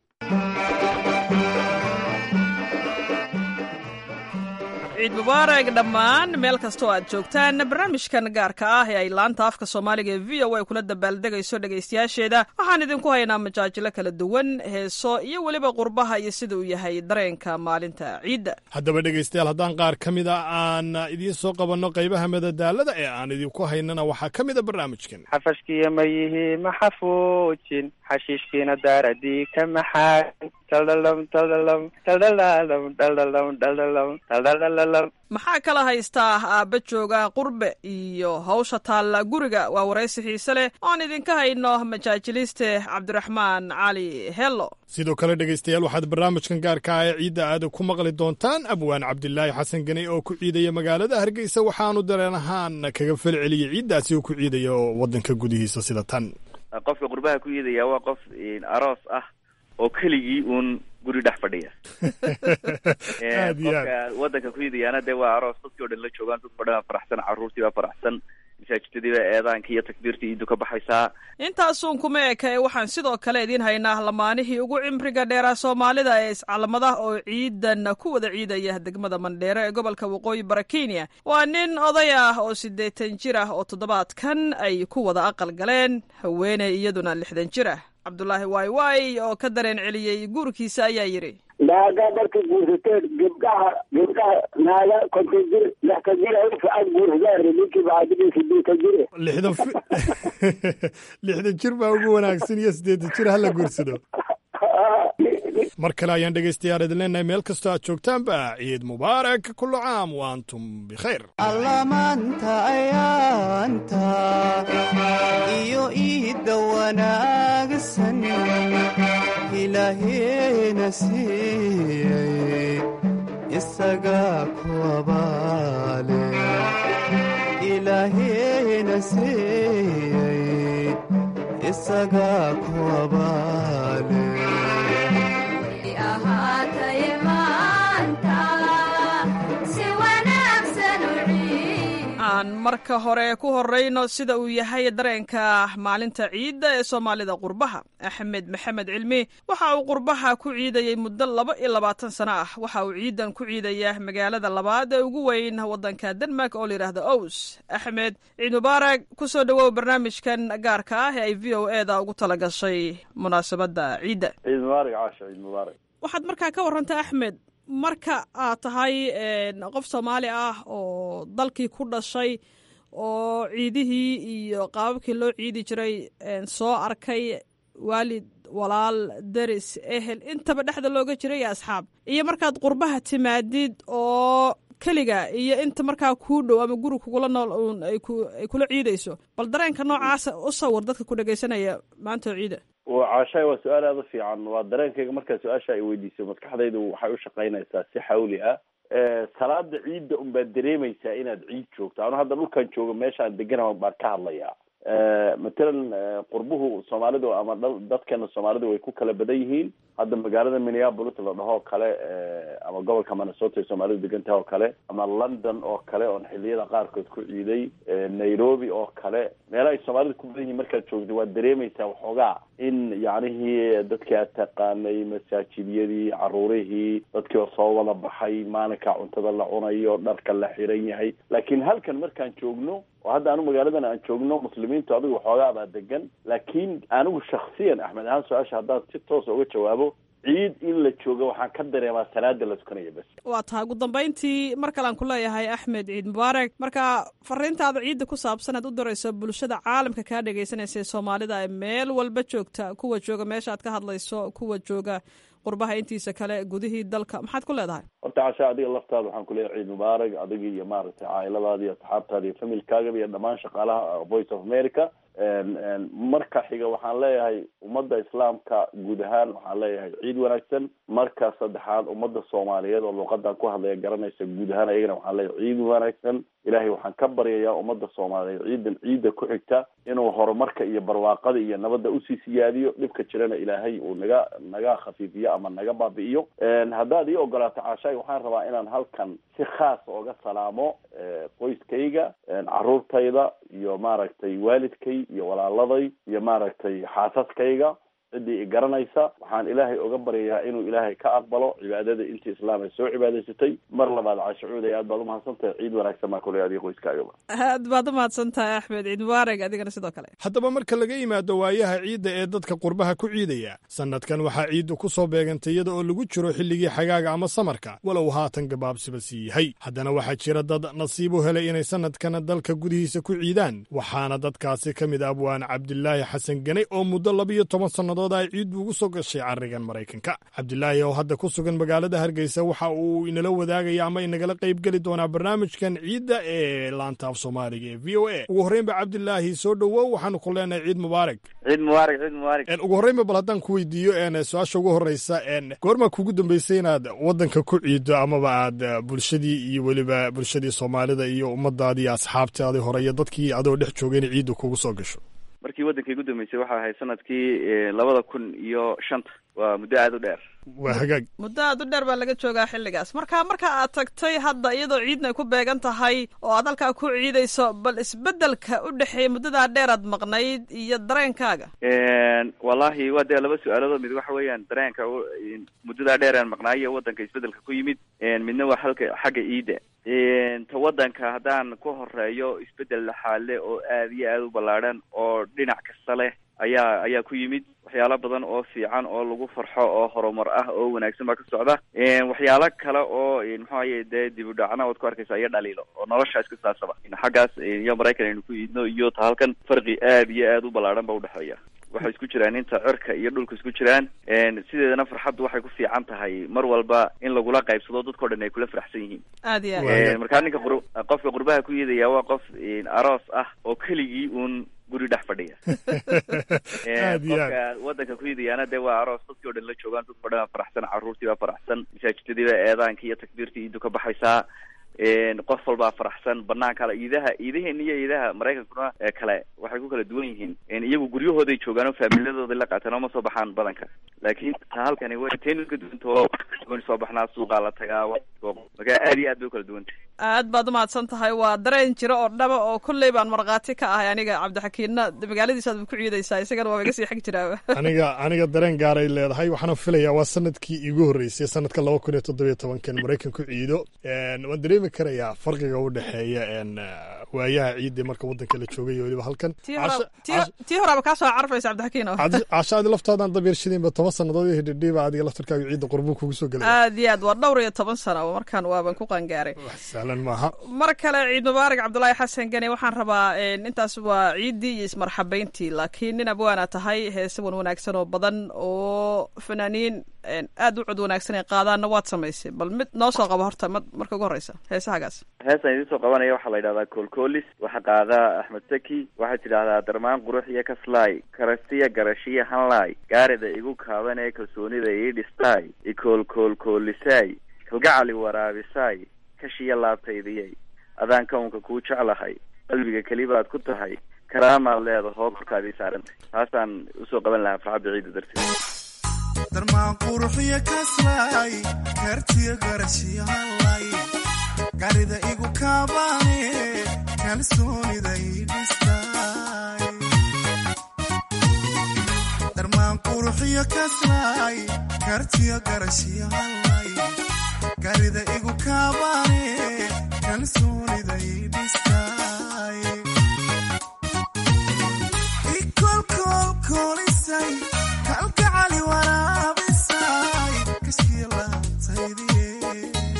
ciid mubaarak dhammaan meel kastoo aad joogtaan barnaamijkan gaarka ah ee ay laanta afka soomaaliga ee v o a kula dabaaldegayso dhegaystayaasheeda waxaan idinku haynaa majaajilo kala duwan heeso iyo weliba qurbaha iyo sida uu yahay dareenka maalinta ciidda haddaba dhegaystayaal haddaan qaar ka mid a aan idiin soo qabanno qaybaha madadaalada ee aan idinku haynana waxaa ka mid a barnaamijkan xafashkiya ma yihi ma xafuujin xashiishkiina daaradii ka maxaain maxaa kala haystaa aabba jooga qurbe iyo hawsha taalla guriga waa waraysi xiise leh oan idinka hayno majaajiliste cabdiraxmaan cali hello sidoo kale dhegaystayaal waxaad barnaamijkan gaarka ah ee ciidda aada ku maqli doontaan abwaan cabdilaahi xasan ganey oo ku ciidaya magaalada hargeysa waxaanu dareen ahaan kaga falceliyey ciiddaasi uu ku ciidayo waddanka gudihiisa sida tan qofka qurbaha ku ciidaya waa qof aroos ah oo keligii uun guri dhex fadhiya qofka wadanka ku iidayaana dee waa aroos dadkii o dhan la joogaan dadka o dhan baa faraxsan carruurtii baa faraxsan masaajidadiiba eedaanka iyo takbiirta iidu ka baxaysaa intaasuun kuma eka ee waxaan sidoo kale idiin haynaa lamaanihii ugu cimriga dheeraa soomaalida ee iscalamada oo ciidan ku wada ciidaya degmada mandheero ee gobolka waqooyi bara kenya waa nin oday ah oo siddeetan jir ah oo toddobaadkan ay ku wada aqal galeen haweeney iyaduna lixdan jir ah cabdulaahi waay waay oo ka dareen celiyey guurkiisa ayaa yidhi naaga marka guursateen gabdhaha gabdhaha naaga konton jir lixtan jir aad guursadaan ninkii bacadini sideetan jir lixdan lixdan jir baa ugu wanaagsan iyo siddeetan jir hala guursado mar kale ayaan dhegaystayaal idin leenahay meel kastoo aad joogtaanba ciid mubaarak kullu caam wa antum bikhayr allamaanta ayaanta iyo iidda wanaagsan ilaaheena siiyey isagaa ku abaale ilaaheena siiyey isagaa ku abaale aan marka hore ku horeyno sida uu yahay dareenka maalinta ciidda ee soomaalida qurbaha axmed maxamed cilmi waxa uu qurbaha ku ciidayey muddo laba iyo labaatan sano ah waxa uu ciidan ku ciidaya magaalada labaad ee ugu weyn waddanka denmark oo layidhaahdo ows axmed ciid mubaarak ku soo dhowow barnaamijkan gaarka ah ee ay v o e da ugu tala gashay munaasabadda ciidda ciid mubaarak caasha ciid mubaarak waxaad markaa ka warrantay axmed marka aad tahay qof soomaali ah oo dalkii ku dhashay oo ciidihii iyo qaababkii loo ciidi jiray soo arkay waalid walaal deris ehel intaba dhexda looga jiray iyo asxaab iyo markaad qurbaha timaadid oo keliga iyo inta markaa kuu dhow ama guri kugula nool uun ay kula ciidayso bal dareenka noocaasa u sawir dadka ku dhegaysanaya maanta oo ciida caashaay waa su-aal aada u fiican waa dareenkayga markaa su-aasha ay weydiisay maskaxdaydu waxay u shaqaynaysaa si xawli ah salaada ciidda un baad dareemaysaa inaad ciid joogto anu hadda dhulkan joogo meeshaan deganaha baan ka hadlayaa matalan qurbuhu soomaalidu ama dadkana soomaalidu way ku kala badan yihiin hadda magaalada minneapolis la dhaho kale ama gobolka minnesota ay soomaalidu degan tahay oo kale ama london oo kale oon xiliyada qaarkood ku ciiday nairobi oo kale meelaha ay soomaalidu ku badan yihiin markaad joogto waad dareemaysaa waxoogaa in yacnihii dadkii aad taqaanay masaajidyadii caruurihii dadkii oo soo wada baxay maalinka cuntada la cunayo dharka la xiran yahay laakiin halkan markaan joogno oo hadda anigu magaaladan aan joogno muslimiintu adigu waxoogaa baa degan laakiin anigu shaksiyan axmed ahaan su-aasha haddaan si toosa uga jawaabo ciid in la joogo waxaan ka dareemaa salaada la tukanaya bas waa tahay ugu dambayntii mar kalean ku leeyahay axmed ciid mubaarak marka fariintaada ciidda ku saabsan aad u dirayso bulshada caalamka kaa dhegaysanaysa ee soomaalida ee meel walba joogta kuwa jooga meesha aad ka hadlayso kuwa jooga qurbaha intiisa kale gudihii dalka maxaad ku leedahay horta casha adiga laftaada waxaan kuleeyahay ciid mubaarak adiga iyo maaragtay caa'iladaada iyo asxaabtaada iyo familkaagaba iyo dhammaan shaqaalaha voice of america marka xiga waxaan leeyahay ummadda islaamka guud ahaan waxaan leeyahay ciid wanaagsan marka saddexaad ummadda soomaaliyeed oo luuqadan ku hadlaya garanaysa guud ahaan ayagana waxaan leeyahay ciid wanaagsan ilaahay waxaan ka baryayaa ummadda soomaaliyeed ciidan ciidda ku xigta inuu horumarka iyo barwaaqada iyo nabadda usii siyaadiyo dhibka jirana ilaahay uu naga naga khafiifiyo ama naga baabi'iyo haddaad ii ogolaato caashaay waxaan rabaa inaan halkan si khaas oga salaamo qoyskayga caruurtayda iyo maaragtay waalidkay iyo walaaladay iyo maaragtay xaasaskayga ciddii i garanaysa waxaan ilaahay oga baryayaa inuu ilaahay ka aqbalo cibaadada intii islaam ay soo cibaadaysatay mar labaad caashacuuday aad baad umahadsan tahay ciid wanaagsan baa kuley adiga qoyskaagaba aad baad umahadsan tahay axmed ciid mubaarak adigana sidoo kale haddaba marka laga yimaado waayaha ciidda ee dadka qurbaha ku ciidaya sannadkan waxaa ciiddu ku soo beegantay iyada oo lagu jiro xilligii xagaaga ama samarka walow haatan gabaabsiba sii yahay haddana waxaa jira dad nasiib u helay inay sannadkan dalka gudihiisa ku ciidaan waxaana dadkaasi ka mid ah abwaan cabdilaahi xasan gane oo muddo labiyo toban sannadood ay ciiddu ugu soo gashay carrigan maraykanka cabdilaahi oo hadda ku sugan magaalada hargeysa waxa uu inala wadaagaya ama inagala qaybgeli doonaa barnaamijkan ciidda ee laanta af soomaaliga ee v o a ugu horreynba cabdilaahi soo dhowow waxaanu ku leenahay ciid mubaarak ciid mubaarak ciid mubaarak ugu horreynba bal haddaan ku weydiiyo su-aasha ugu horreysa goormaa kugu dambeysay inaad waddanka ku ciiddo amaba aad bulshadii iyo weliba bulshadii soomaalida iyo ummadaadii asxaabtaadii hore iyo dadkii adoo dhex joogay inay ciiddu kugu soo gasho markii waddankay ugu dambeysay waxaa ahayd sanadkii labada kun iyo shanta waa muddo aada u dheer waa hagaag muddo aad u dheer baa laga joogaa xilligaas marka marka aad tagtay hadda iyadoo ciidna ay ku beegan tahay oo aad halkaa ku ciidayso bal isbedelka u dhexeeya muddadaa dheer aad maqnayd iyo dareenkaaga wallahi waa dee laba su-aaloodoo mid waxa weeyaan dareenka u- muddadaa dheer aan maqnaayo waddanka isbedelka ku yimid midna waa halka xagga iida ta waddanka haddaan ku horeeyo isbedel laxaale oo aad iyo aada u ballaadhan oo dhinac kasta leh ayaa ayaa ku yimid waxyaalo badan oo fiican oo lagu farxo oo horumar ah oo wanaagsan baa ka socda waxyaalo kale oo maxaaye dee dib u dhacna waad ku arkaysa iyo dhaliilo oo nolosha iska saasaba xaggaas iyo maraykan aynu ku iidno iyo ta halkan farqi aad iyo aad u ballaadhan ba udhexeeya waxay isku jiraan inta cirka iyo dhulka isku jiraan sideedana farxaddu waxay ku fiican tahay mar walba in lagula qaybsado dadkao dhan ay kula faraxsan yihiin aad iyo Eh, markaa ninka qur- qofka qurbaha ku yeedaya waa qof aroos ah oo keligii uun guri dhex fadhiya Eh, Aad iyo aad. qofka wadanka ku yeedayaana dee waa aroos dadkii o dhan la joogaan dadkao dhan baa faraxsan caruurtii baa faraxsan masaajidadii baa eedaankii iyo takbiirtii iidu ka baxaysaa Eh, qof walbaa faraxsan banaan kale iidaha iidaheena iyo iidaha maraykankuna ee kale waxay ku kala duwan yihiin Eh, iyagu guryahooday joogaan oo faamiladooday la qaataan oo ma soo baxaan badanka laakiin ta halkani way teenu ka duwantao waan soo baxnaa suuqaa la tagaa wa- marka aad iyo aad bay u kala duwantay aad baad umahadsan tahay waa dareen jiro oo dhaba oo kolley baan markhaati ka ahay aniga cabdixakiinna de magaaladiisaad ku ciidaysaa isagana waa iga sii xig jiraa aniga aniga dareen gaaray leedahay waxaana filayaa waa sanadkii iigu horreysay sanadka laba kun iyo toddobiyo tobankan maraykan ku ciido En, waan dareemi karayaa farqiga u dhexeeya en, eh, waayaha ciidda marka waddanka la joogay iyo weliba halkan tii Casha- hora- tii- tii horaaba kaa soo carfaysa cabdixakiin oo Cad- cashaadi laftoodan dabyarshidinba toban sannadood iyo hidhidhiiba adiga laftarkaaga ciidda qurbuu kugu soo gelaya aad iyo aad waa dhowr iyo toban sano oo markaan waaban ku qangaaray sahlan maaha mar kale ciid mubaarak cabdulaahi xasan gane waxaan rabaa en, intaas waa ciiddii iyo ismarxabayntii laakiin nin abwaana tahay heese wan wanaagsan oo badan oo fanaaniin en, aad u cod wanaagsan ay qaadaanna waad samaysay bal mid noo soo qabo horta ma- marka ugu horeysa heesahagaas heestan idiin soo qabanaya waxaa la yidhahdaa koolkoolis waxaa qaadaa axmed saki waxaad tidhaahdaa darmaan qurux iyo kaslaay karastiya garashiya hanlaay gaarida igu kaaban ee kalsoonida ii dhistaay ikoolkoolkoolisaay kalgacali waraabisaay kashiya laabtaydiyay adaan kawnka kuu jeclahay qalbiga kelibaad ku tahay karaamaad leedahoo korkaadii saarantay taasaan usoo qaban lahaa farxadda ciida darteed darmaan quruxiyo kaslaay kartiyo garashiyo hallay garida igu kaabaane kalsoonida ii dhistaay darmaan quruxiyo kaslaay kartiyo garashiyo hallay garida igu kaabaane kalsoonida ii dhistaay ikolkolkolisay kalgacali waraabisay kashkii laabtaydiye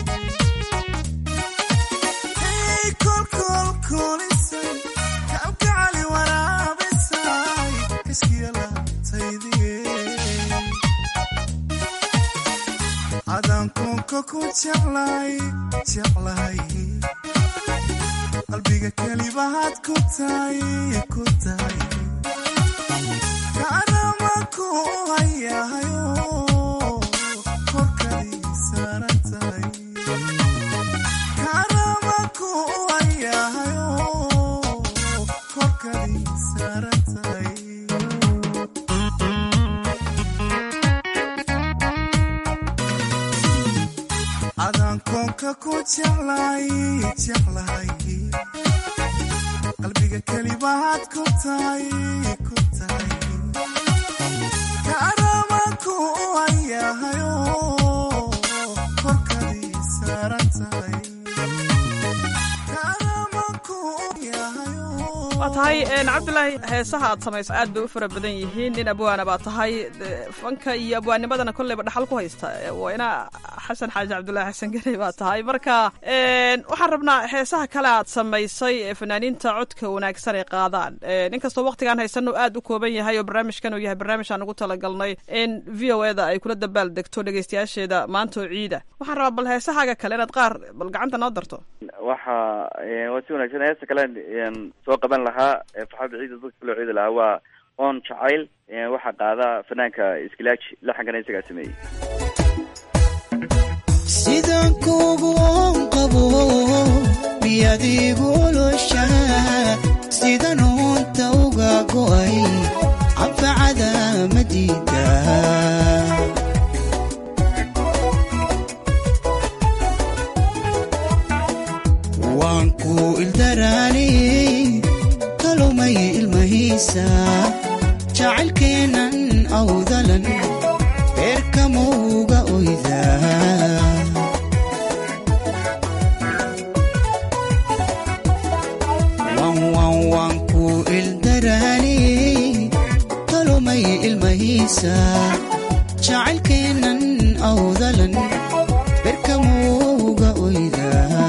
ikolkolkolisay kalgacali waraabisay kashkii laabtaydiye adaan koonka ku jeclay jeclay qalbiga kelibahaad ku tahay ku tahay kaanamanku hayahayo korkadii saaran tahay kaanamanku hayahayo korkadii saaran tahay adaan koonka ku jeclay jeclay qalbiga kelibahaad ku tahay ku tahay kaanamanku hayahayo korkadii saaran tahay kaanamanku hayahayo waa tahay en, cabdulaahi heesaha aad samayso aad bay u fara badan yihiin nin abwaana baa tahay de, fanka iyo abwaanimadana kolleyba dhaxal ku haysta E, waa ina xasan xaaji cabdulaahi xasan ganey baa tahay marka en, waxaan rabnaa heesaha kale aad samaysay ee fanaaniinta codka wanaagsan ay qaadaan En, inkastoo waqtigaan haysano aad u kooban yahay oo barnaamijkan uu yahay barnaamij aan ugu talagalnay in v o eda ay kula dabaal degto dhegeystayaasheeda maanta oo ciida waxaan rabaa bal heesahaaga kale inaad qaar bal gacanta noo darto waxa eh, waa si wanaagsan heesta kale een, soo qaban lahaa ee farxadda ciida dadka kaloo ciidi lahaa waa oon jacayl eh, waxaa qaada fanaanka iskilaaji laxankana isagaa sameeyey sidaan kuugu oon qabo miyaad igu oloshaa sidan uunta uga go'ay anfacada ma diida awdalan berkamuuga oydaa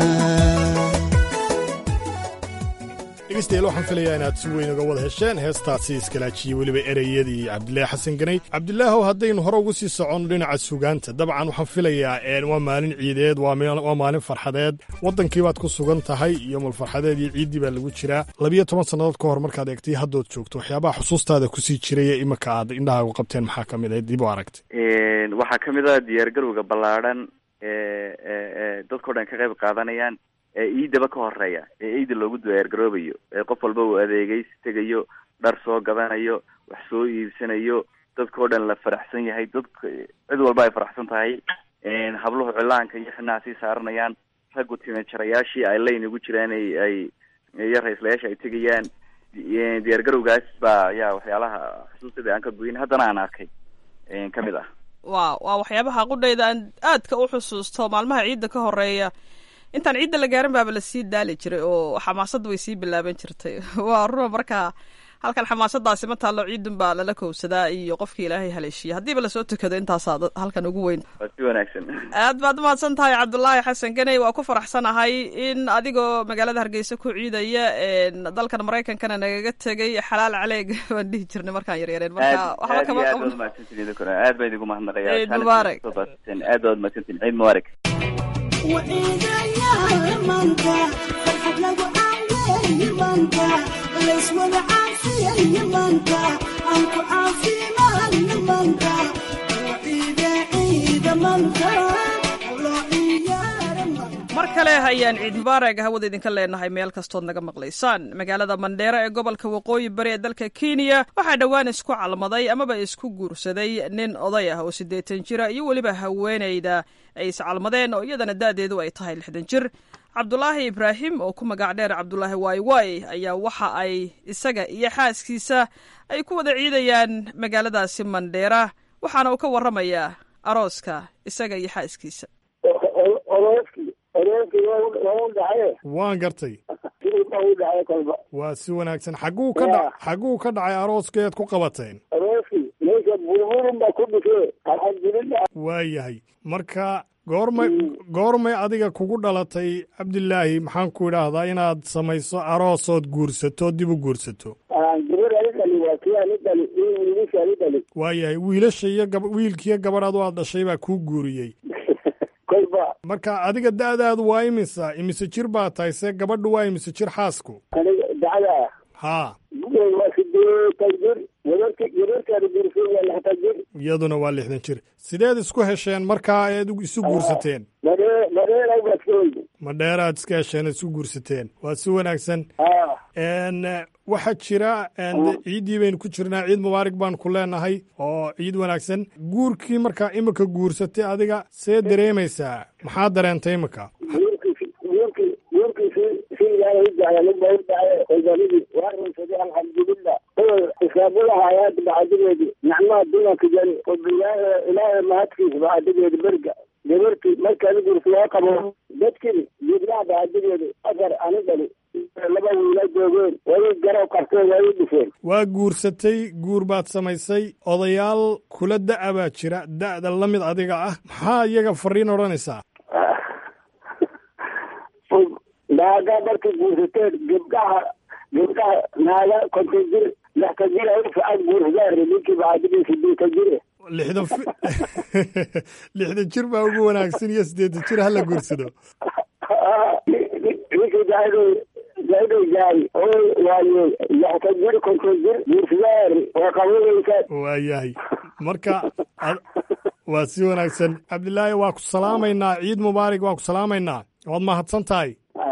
dhegeystayaal waxaan filayaa inaad si weyn uga wada hesheen heestaasi iskalaajiyey weliba ereyadii cabdilaahi xasan ganay cabdilaahow haddaynu hore ugu sii soconno dhinaca sugaanta dabcan waxaan filayaa waa maalin ciideed waa maalin farxadeed waddankii baad ku sugan tahay iyo mulfarxadeed iyo ciiddii baa lagu jiraa labiyo toban sannadood ka hor markaad eegtay haddood joogto waxyaabaha xusuustaada kusii jiraya iminka aad indhahaagu qabteen maxaa ka mid ah dib u aragtay waxaa ka mid ah diyaargarowga ballaadhan ee dadkao dhan ka qayb qaadanayaan ee iidaba ka horeeya ee iida loogu diyaargaroobayo ee qof walba uu adeegaysi tegayo dhar soo gadanayo wax soo iibsanayo dadkao dhan la faraxsan yahay dadka cid walba ay faraxsan tahay habluhu cilaanka iyo xinaha sii saaranayaan raggu timajarayaashii ay layn ugu jiraan ay ay iyo ra-islayaasha ay tegayaan diyaargarowgaas baa ayaa waxyaalaha xusuustada aan ka goyin haddana aan arkay ka mid ah wa waa waxyaabaha qudhayda aan aadka u xusuusto maalmaha ciidda ka horeeya intaan ciidda la gaarin baaba lasii daali jiray oo xamaasadda way sii bilaaban jirtay waa runa markaa halkan xamaasadaasi ma taallo ciidun baa lala kowsadaa iyo qofkii ilaahay haleeshiya haddiiba lasoo tukado intaasaa halkan ugu weyn waa si wanaagsan aad baad umahadsan tahay cabdulaahi xasan ganey waa ku faraxsanahay in adigoo magaalada hargeysa ku ciidaya dalkan maraykankana nagaga tegay xalaal caleeg baan dhihi jirnay markaan yaryareen marka waxba kama aad baad umahadsantiin aad baan idigu mahadnaqaya ciid mubaarak aad baad umahadsantiin ciid mubaarak mar kale ayaan ciid mubaarag hawada idinka leenahay meel kastood naga maqlaysaan magaalada mandheero ee gobolka waqooyi bari ee dalka kenya waxaa dhowaan isku calmaday amaba isku guursaday nin oday ah oo siddeetan jira iyo weliba haweenayda ay iscalmadeen oo iyadana da'deedu ay tahay lixdan jir cabdulaahi ibraahim oo ku magac dheer cabdulaahi wayway ayaa waxa ay isaga iyo xaaskiisa ay ku wada ciidayaan magaaladaasi mandheera waxaana uu ka warramayaa arooska isaga iyo xaaskiisa waan gartay waa si wanaagsan xagguu ka dha xagguu ka dhacay arooskeed ku qabateen waa yahay marka goormay goormay adiga kugu dhalatay cabdilaahi maxaan ku idhaahdaa inaad samayso aroosood guursato dib u guursato waa yahay wiilasha iyo gab wiilkiiyo gabadhaadu aad dhashay baa kuu guuriyey marka adiga da'daadu waa imisa imise jir baa tahay see gabadhu waa imise jir xaasku haa iyaduna waa lixdan jir sideed isku hesheen markaa eed isu guursateen madheeraad iska hesheen isu guursateen waa si wanaagsan waxaa jira ciiddii baynu ku jirnaa ciid mubaarak baan ku leenahay oo ciid wanaagsan guurkii markaa imika guursatay adiga see dareemaysaa maxaa dareentay imika xisaabadahayaad bacdigeedi nicmaha dulanka jari ilaahay mahadkiisa bacdigeedi berga gabartii markaadi gursi loo qabo dadkii jibnaha bacdigeedi afar ani dhali laba wiila joogeen way garow qabteen way dhifeen waa guursatay guur baad samaysay odayaal kula da'a baa jira da'da la mid adiga ah maxaa iyaga fariin odhanaysaa naaga markay guursateen gabdhaha gabdhaha naaga konton jir lixtan jir ay ficad guursadaan ninkii bacdigiisa sideetan jire lixdan lixdan jir baa ugu wanaagsan iyo siddeetan jir hala guursado ninkii daado daado jaay oo waaye lixtan jir konton jir guursadaan waa qabanaysaa waa yahay marka waa si wanaagsan cabdilaahi waa ku salaamaynaa ciid mubaarak waa ku salaamaynaa waad mahadsan tahay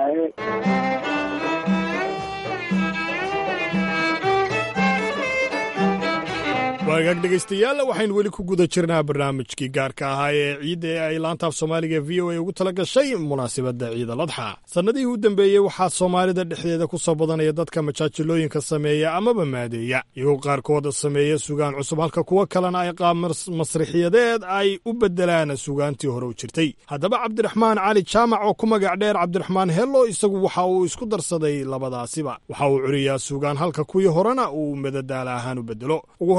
waagaag dhegaystayaal waxaynu weli ku guda jirnaa barnaamijkii gaarka ahaa ee ciidda ee ay laantaaf soomaaliga v o a ugu tala gashay munaasabadda ciida ladxa sannadihii u dambeeyey waxaa soomaalida dhexdeeda ku soo badanaya dadka majaajilooyinka sameeya amaba maadeeya iyagoo qaarkood sameeya sugaan cusub halka kuwo kalena ay qaab masrixiyadeed ay u beddelaan sugaantii hore u jirtay haddaba cabdiraxmaan cali jaamac oo ku magac dheer cabdiraxmaan hello isagu waxa uu isku darsaday labadaasiba waxa uu curiyaa sugaan halka kuwii horena uu madadaala ahaan u beddelo ugu horreynba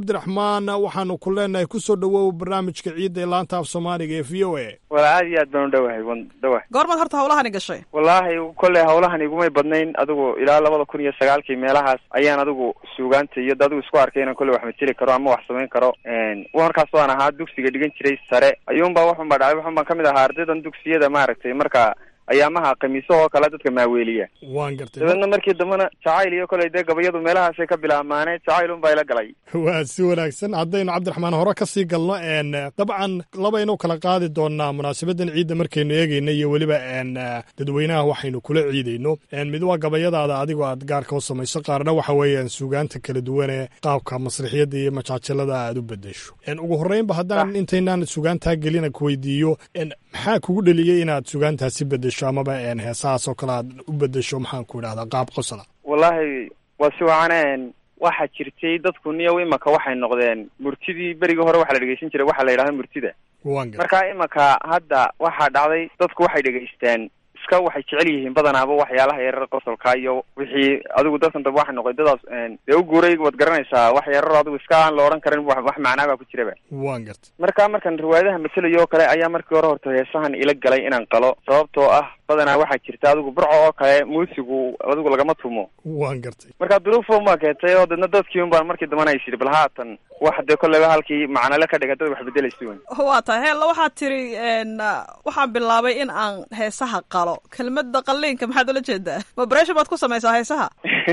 cabdiraxmaan waxaanu ku leenahay kusoo dhowow barnaamijka ciidda ee laanta af soomaaliga ee v o a wala aad iyo aad baan u dhowahay wan dhowahay goormaad horta hawlahani gashay wallaahi kolley hawlahan igumay badnayn adigu ilaa labada kun iyo sagaalkii meelahaas ayaan adigu suugaanta iyo adigu isku arkay inaan kolley wax mateli karo ama wax samayn karo markaas waan ahaa dugsiga dhigan jiray sare ayuunbaa waxun baa dhacay waxun baan kamid ahaa ardaydan dugsiyada maaragtay marka ayaamaha khamiisahoo kale dadka maaweeliya waan gartay dabeedna markii dambena jacayl iyo koley dee gabayadu meelahaasay ka bilaamaaneen jacayl unbaa ila galay waa si wanaagsan haddaynu cabdiraxmaan hore ka sii galno n dabcan labaynu kala qaadi doonaa munaasabadan ciidda markaynu eegayno iyo weliba n dadweynaha waxaynu kula ciidayno mid waa gabayadaada adigoo aad gaarka u samayso qaarna waxa weeyaan suugaanta kala duwan ee qaabka masrixiyadda iyo majaajalada aad u bedesho ugu horreynba haddaan intaynaan suugaantaa gelina kuweydiiyo maxaa kugu dheliyey inaad suugaantaasi bedesho amaba heesahaas oo kale aad u bedesho maxaan ku idhahdaa qaab qosla wallaahi waa si wacaneen waxaa jirtay dadku niyow imaka waxay noqdeen murtidii berigii hore waxaa la dhegeysan jiray waxaa la yidhahda murtida marka imaka hadda waxaa dhacday dadku waxay dhegeystaan iska waxay jecel yihiin badanaaba waxyaalaha yarar qosolka iyo wixii adigu dadkan daba waxay noqday dadaas dee u guuray waad garanaysaa wax yarar adigu iska aan la odhan karin wax wax macnaa baa ku jiraba waan garta marka markan riwaayadaha matelayo oo kale ayaa markii hore horta heesahan ila galay inaan qalo sababtoo ah badanaa waxaa jirta adigu burco oo kale muusigu adigu lagama tumo waan gartay marka duruufun baa keentay oo dadna dadkii un baan markii dambana is yidhi bal haatan wax dee kolleyba halkii macnale ka dhiga dad wax bedelaysi wen waa tahay heella waxaad tiri waxaan bilaabay in aan heesaha qalo kelmadda qalliinka maxaad ula jeedaa vibration baad ku samaysaa heesaha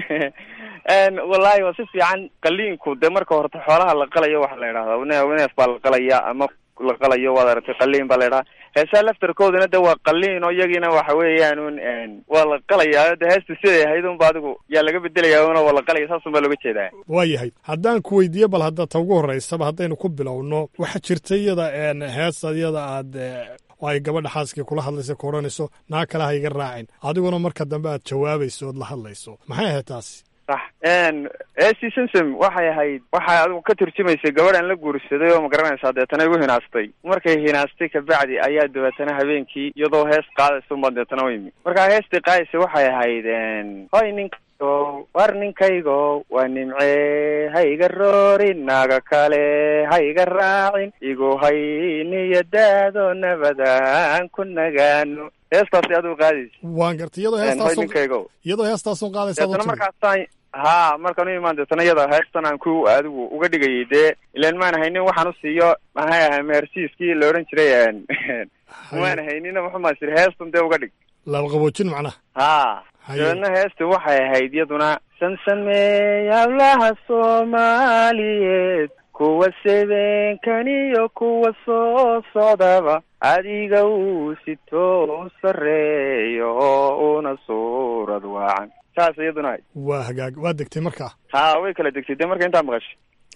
wallaahi waa si fiican qaliinku dee marka horta xoolaha la qalayo waxaa la yidhahdaa ne neef baa la qalaya ama la qalayo waad aragtay qaliin baa la yidhaha heesaha laftarkoodana de waa qaliin oo iyagiina waxa weeyaan un waa la qalayaa de heesta siday ahayd unba adigu yaa laga bedelaya una waa la qalaya saasun baa looga jeedaa waa yahay haddaan ku weydiiyo bal hadda ta ugu horreysaba haddaynu ku bilowno waxaa jirta iyada hees iyada aad oo ay gabadha xaaskii kula hadlaysa ku odhanayso naa kale ha iga raacin adiguna marka dambe aad jawaabayso ood la hadlayso maxay ahayd taasi sax esi simsom waxay ahayd waxay adigu ka turjumaysay gabadhan la guursaday oo ma garanaysaa deetana igu hinaastay markay hinaastay kabacdi ayaa dabeetana habeenkii iyadoo hees qaadaysa unbaa deetana u yimi markaa heestii qaadaysa waxay ahayd hoy ninkaygo war ninkaygo waa nimcee ha iga roorin naaga kale ha iga raacin igu hayniyo daado nabadaan ku nagaano heestaasi adigu qaadaysa waan gartay iyadoo hoy heestaasun ninkaygo iyadoo heestaasun qaadaysa deetana markaasaan ha markaan u imaan deetana iyada heestan aan ku adigu uga dhigayay dee ilaan maan haynin waxaan u siiyo maxay ahay mehersiiskii la odhan jiray maan haynina muxumaa siri heestan dee uga dhig laba qaboojin macnaha ha dabeedna heesta waxay ahayd iyaduna sansameey hablaha soomaaliyeed kuwa sebeenkan iyo kuwa soo socdaba adiga uu sitoo sareeyo oo una suurad waacan saas iyaduna ahayd waa hagaag waa degtay markaa ha way kala degtay dee marka intaa maqashay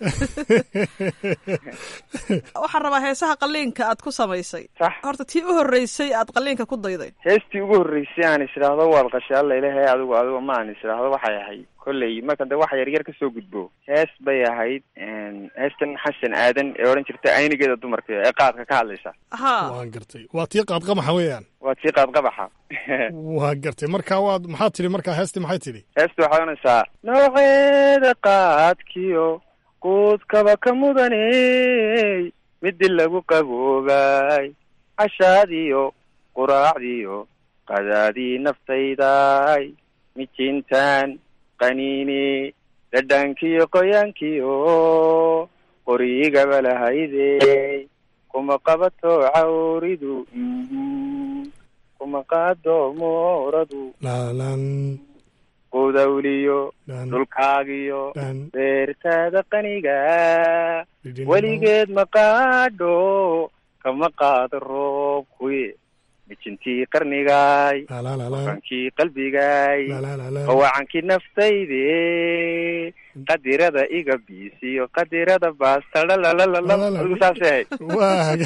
waxaan rabaa heesaha qalliinka aad ku samaysay horta tii u horreysay aad qalliinka ku dayday heestii ugu horreysay aan is idhaahdo waad qashay alla ilahe adigu adigu ma aan is idhaahdo waxay ahayd kolley marka de waxa yaryar kasoo gudbo hees bay ahayd heestan xasan aadan ee odhan jirta aynigeeda dumarka ee qaadka ka hadlaysa waan gartay waa tii qaadqabaxa weeyaan waa tii qaadqabaxa waa gartay marka waad maxaad tidhi markaa heestii maxay tidhi heesta waxay odhanaysaa nooceeda qaadkiyo quudkaba ka mudaney midi lagu qaboobay cashaadiyo quraacdiyo qadaadii naftayday mijintaan qaniini dhadhankiyo qoyaankiyo qorigaba lahaydey kuma qabato cawridu kuma qaado mooradu laalan qudawliyo dhulkaagiyo beertaada qaniga weligeed ma qaadho kama qaado roobkuye mijintii qarnigay wakankii qalbigay qawacankii naftayde qadirada iga biisiyo qadirada baastadhalalalaadigu saasay ahayd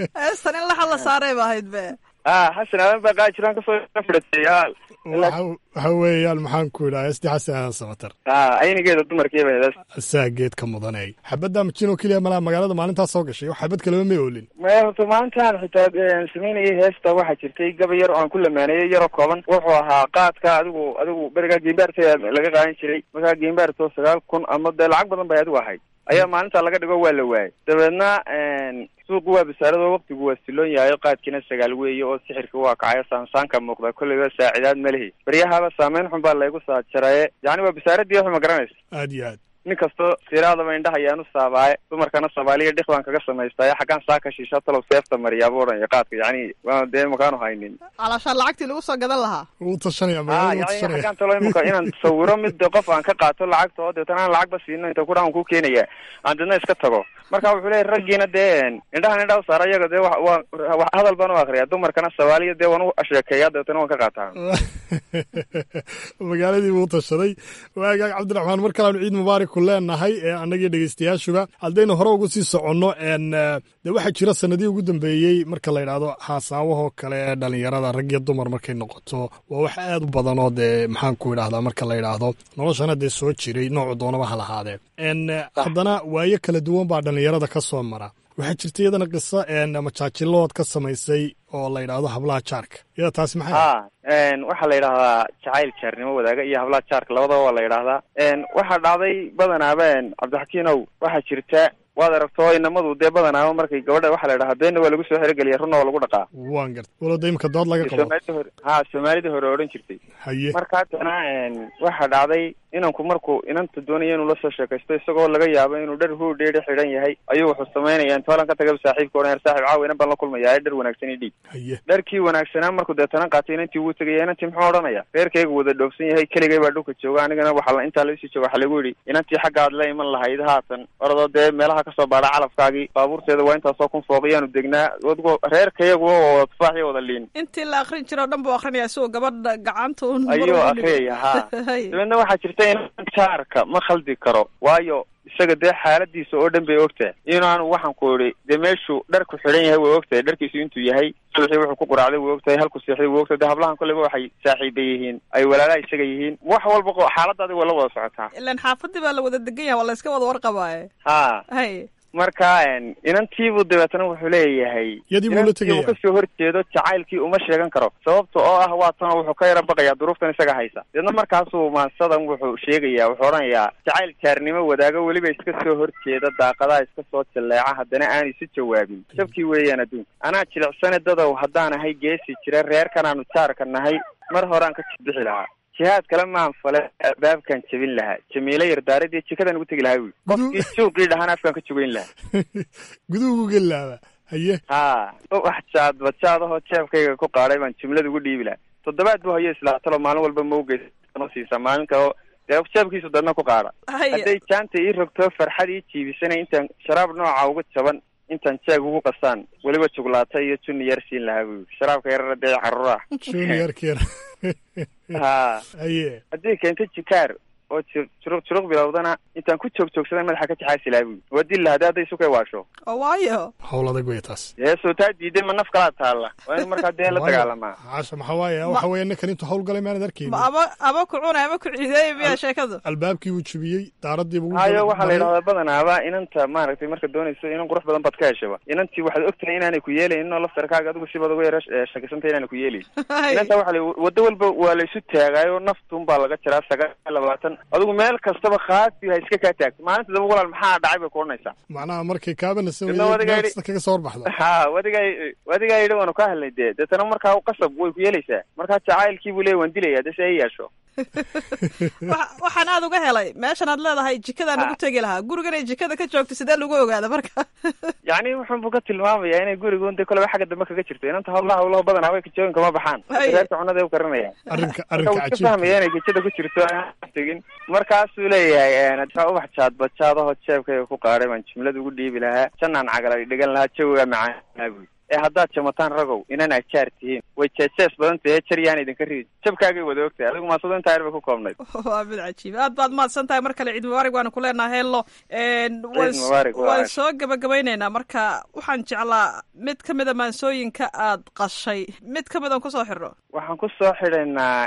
heestan in laxa la saaray ba ahayd be ah xasan aadan baa qaajiraan kasoo fidhatay waxa waxa weeyaan maxaan ku idhaha esti xasan aadan samatar ha aynigeeda dumarkiiba hedaas asaa geedka mudanay xabadda majinoo keliya malaa magaalada maalintaas soo gashay xabad kaleba may oolin mto maalintaan xitaa samaynayay heesta waxaa jirtay gaba yar oo aan ku lamaaneeyey yaroo kooban wuxuu ahaa qaadka adigu adigu berigaa geembaarta laga qaadan jiray markaa geembaarto sagaal kun ama dee lacag badan bay adigu ahayd ayaa maalinta laga dhigo waa la waayay dabeedna suuqu waa basaarado waktigu waa siloon yahay qaadkiina sagaal weeye oo sixirka waa kacayo saansaanka muuqda kolleyba saacidaad ma lihi baryahaba saameyn xun baa laygu saajaraye yacni waa basaaradii waxu ma garanaysa aad iyo aad nin kastoo siraadaba indhaha ayaanu saabaaye dumarkana soomaaliya dhik baan kaga samaystaaye xaggaan saaka shiisha talow seefta mariyaaba odhanaya qaadka yacni waa dee makaanu haynin calaashaan lacagtii lagu soo gadan lahaa wuu tashanaya ha magaalada wuu yani tashanaya xaggaan talo imika inaan sawiro mid qof aan ka qaato lacagta oo deetana aan lacagba siino inta kudhaan ku keenaya aan deedna iska tago marka wuxuu leeyahy raggiina dee indhahan indhaha u saara iyaga dee wa waa wa hadal baan u akriya dumarkana soomaaliya dee waan u sheekeeya deetana waan ka qaataa magaaladii buu tashaday waagaag cabdiraxmaan mar kaleanu ciid mubaarak ku leenahay ee annagii dhegeystayaashuba haddaynu hore ugu sii soconno n dee waxaa jira sanadihii ugu dambeeyey marka la yidhaahdo haasaawahoo kale ee dhalinyarada rag iyo dumar markay noqoto waa wax aad u badan oo dee maxaan ku idhahdaa marka la yidhaahdo noloshana dee soo jiray noocu doonaba ha lahaadee n haddana waayo kala duwan baa dhalinyarada ka soo mara waxaa jirta iyadana qiso majaajilood ka samaysay oo la yidhaahdo hablaha jaarka iyada taasi maxay ha waxaa la yidhahdaa jacayl jaarnimo wadaaga iyo hablaha jaarka labadaba waa la yidhahdaa waxaa dhacday badanaaba cabdixakiinow waxaa jirta waad aragto inamadu dee badanaaba markay gabadha waxaa la yidhahaa beenna waa lagu soo xerogeliya runna waa lagu dhaqaa waan garta walowda imika dood laga qabo soomaalida hore ha soomaalida hore odhan jirtay haye marka haddana waxaa dhacday inanku markuu inanta doonaya inuu la soo sheekaysto isagoo laga yaabo inuu dhar huudheedhi xidhan yahay ayuu wuxuu samaynaya intoolan ka tagaba saaxiibka odhan yar saaxiib caawa inan baan la kulmaya dhar wanaagsan ii dhiib haye dharkii wanaagsanaa markuu deetana qaatay inantii wuu tegaya inantii muxuu odhanaya reerkayga wada dhoofsan yahay keligay baa dhulka jooga anigana waxaa la- intaa laisii jooga waxaa lagu yidhi inantii xagga aad la iman lahayd haatan oradoo dee meelaha kasoo baadha calafkaagii baabuurteeda waa intaasoo kun fooqiyaanu degnaa adigoo reerkayagu waa wada tufaax iyo wada liin intii la akrin jiro o dhan buu akrinaya isagoo gabadha gacanta un mar ayuu ugu akriyaya ha Hay. dabeedna waxaa jirta in jaarka ma khaldi karo waayo isaga dee xaaladiisa oo dhan bay ogtahay inaanu waxaan ku idhi dee meeshuu dharku xidhan yahay way ogtahay dharkiisu intuu yahay subaxii wuxuu ku quraacday way ogtahay halku seexday way ogtahay dee hablahan kolleyba waxay saaxiiba yihiin ay walaalaha isaga yihiin wax walba qo- xaaladaadi waa la wada socotaa ilan xaafadii baa la wada degan yahay waa la iska wada warqabaaye ha hay marka inantiibuu dabeetana wuxuu leeyahay Yadii buu la inantii tegaya. uu kasoo horjeedo jacaylkii uma sheegan karo sababta oo ah waa tan wuxuu ka yara baqayaa duruuftan isaga haysa deedna markaasuu maansadan wuxuu sheegayaa wuxuu odhanayaa jacayl jaarnimo wadaago weliba iska soo horjeeda daaqadaha iska soo jaleeca haddana aan isu jawaabin jabkii weeyaan adduunka anaa jilicsane dadow haddaan ahay geesi jira reerkanaanu jaarka nahay mar horaan ka jibixi lahaa jihaad kale maan fale albaabkaan jebin lahaa jamiilo yardaaradii jikadan ugu tegi lahaa wi qofkii suuqii dhahaan afkaan ka jogeyn lahaa guduhu uga laaba haye ha wax jaad bajaadahoo jeebkayga ku qaadhay baan jumlada ugu dhiibi lahaa toddobaad buu hayo islaatalo maalin walba mawgeysano siisaa maalin kale dee jeebkiisu dadna ku qaadha Haya. hadday jaanta ii rogto farxad ii jiibisana intaan sharaab nooca uga jaban intaan jeeg ugu qasaan weliba juglaata iyo junni yar siin lahaa buu yidhi. sharaabka yarara dee caruur ah juniorkeer ha haye haddii keento jikaar oo ju- juruq juruq bilowdana intaan ku joog joogsadan madaxa ka jaxaasi lahaa buu yidhi. waa dil lahaa hadday isukay waasho oo waayo howl adag wey taas dee soo taa diiday ma naf kalaa taalla waa in markaa dee la Waayo, dagaalamaa caasha maxaa waaye waxa weeye ninkan intuu howl galay maanad arkaynin ma ama ama ku cunay ama ku ciideey miyaa sheekadu albaabkii wuu jebiyey daaradiiba wuu hayo galay- waxaa la yidhahdaa badanaaba inanta maaragtay marka doonayso inan qurux badan baad ka heshaba inantii waxaad ogtahay inaanay ku yeelaynin oo laftarkaaga adigu sibaad uga yara eh, shakisantay inaanay ku yeelayn inanta waxa la waddo walba waa la isu taagaayo naftuun baa laga jiraa sagaal iyo labaatan adigu meel kastaba khaati ha iska kaa taagto maalinta daba walaal maxaa dhacay bay ku odhanaysaa macnaha markay kaabanasa Midna wadiga weye yidhi- kaga soo horbaxda ha wadigaa wadigaa yidhi waanu ka hadlay dee deetana markaa qasab way ku yeelaysaa markaa jacaylkii buu leeya waan dilaya dee si ay yeesho Waxa- waxaan aad uga helay meeshan aad leedahay jikadaan ugu tegi lahaa gurigan ay jikada ka joogto sidee lagu ogaada marka yacni wuxun buu ka tilmaamayaa inay gurigun dee koleba xagga dambe kaga jirto inanta hawlaha hawlaha badan haway kajooyin kama baxaan Haye. reerka cunada u karinaya arrinka marka arrinka wuu iska cajiibka fahmaya inay gejada ku jirto aan tegin markaasuu leeyahay adkaa ubax jaad bajaadaho jeebkayga ku qaadhay baan jumlada ugu dhiibi lahaa jannaan cagalay dhigan lahaa jawigaa macaan lahaa buyi ee haddaad jamataan ragow inan ajaar tihiin way jeejees badan tahay jar yaan idinka ridi jabkaagay wada ogtahay adigu maasado intaa yar bay ku koobnayd waa mid cajiib aad baad mahadsan tahay mar kale ciid mubaarig waanu ku leenaha hello mubaarak, waa waan aad. soo gabagabaynaynaa marka waxaan jeclaa mid ka mida maansooyinka aad qashay mid ka mid aan kusoo xirno waxaan ku soo xidhaynaa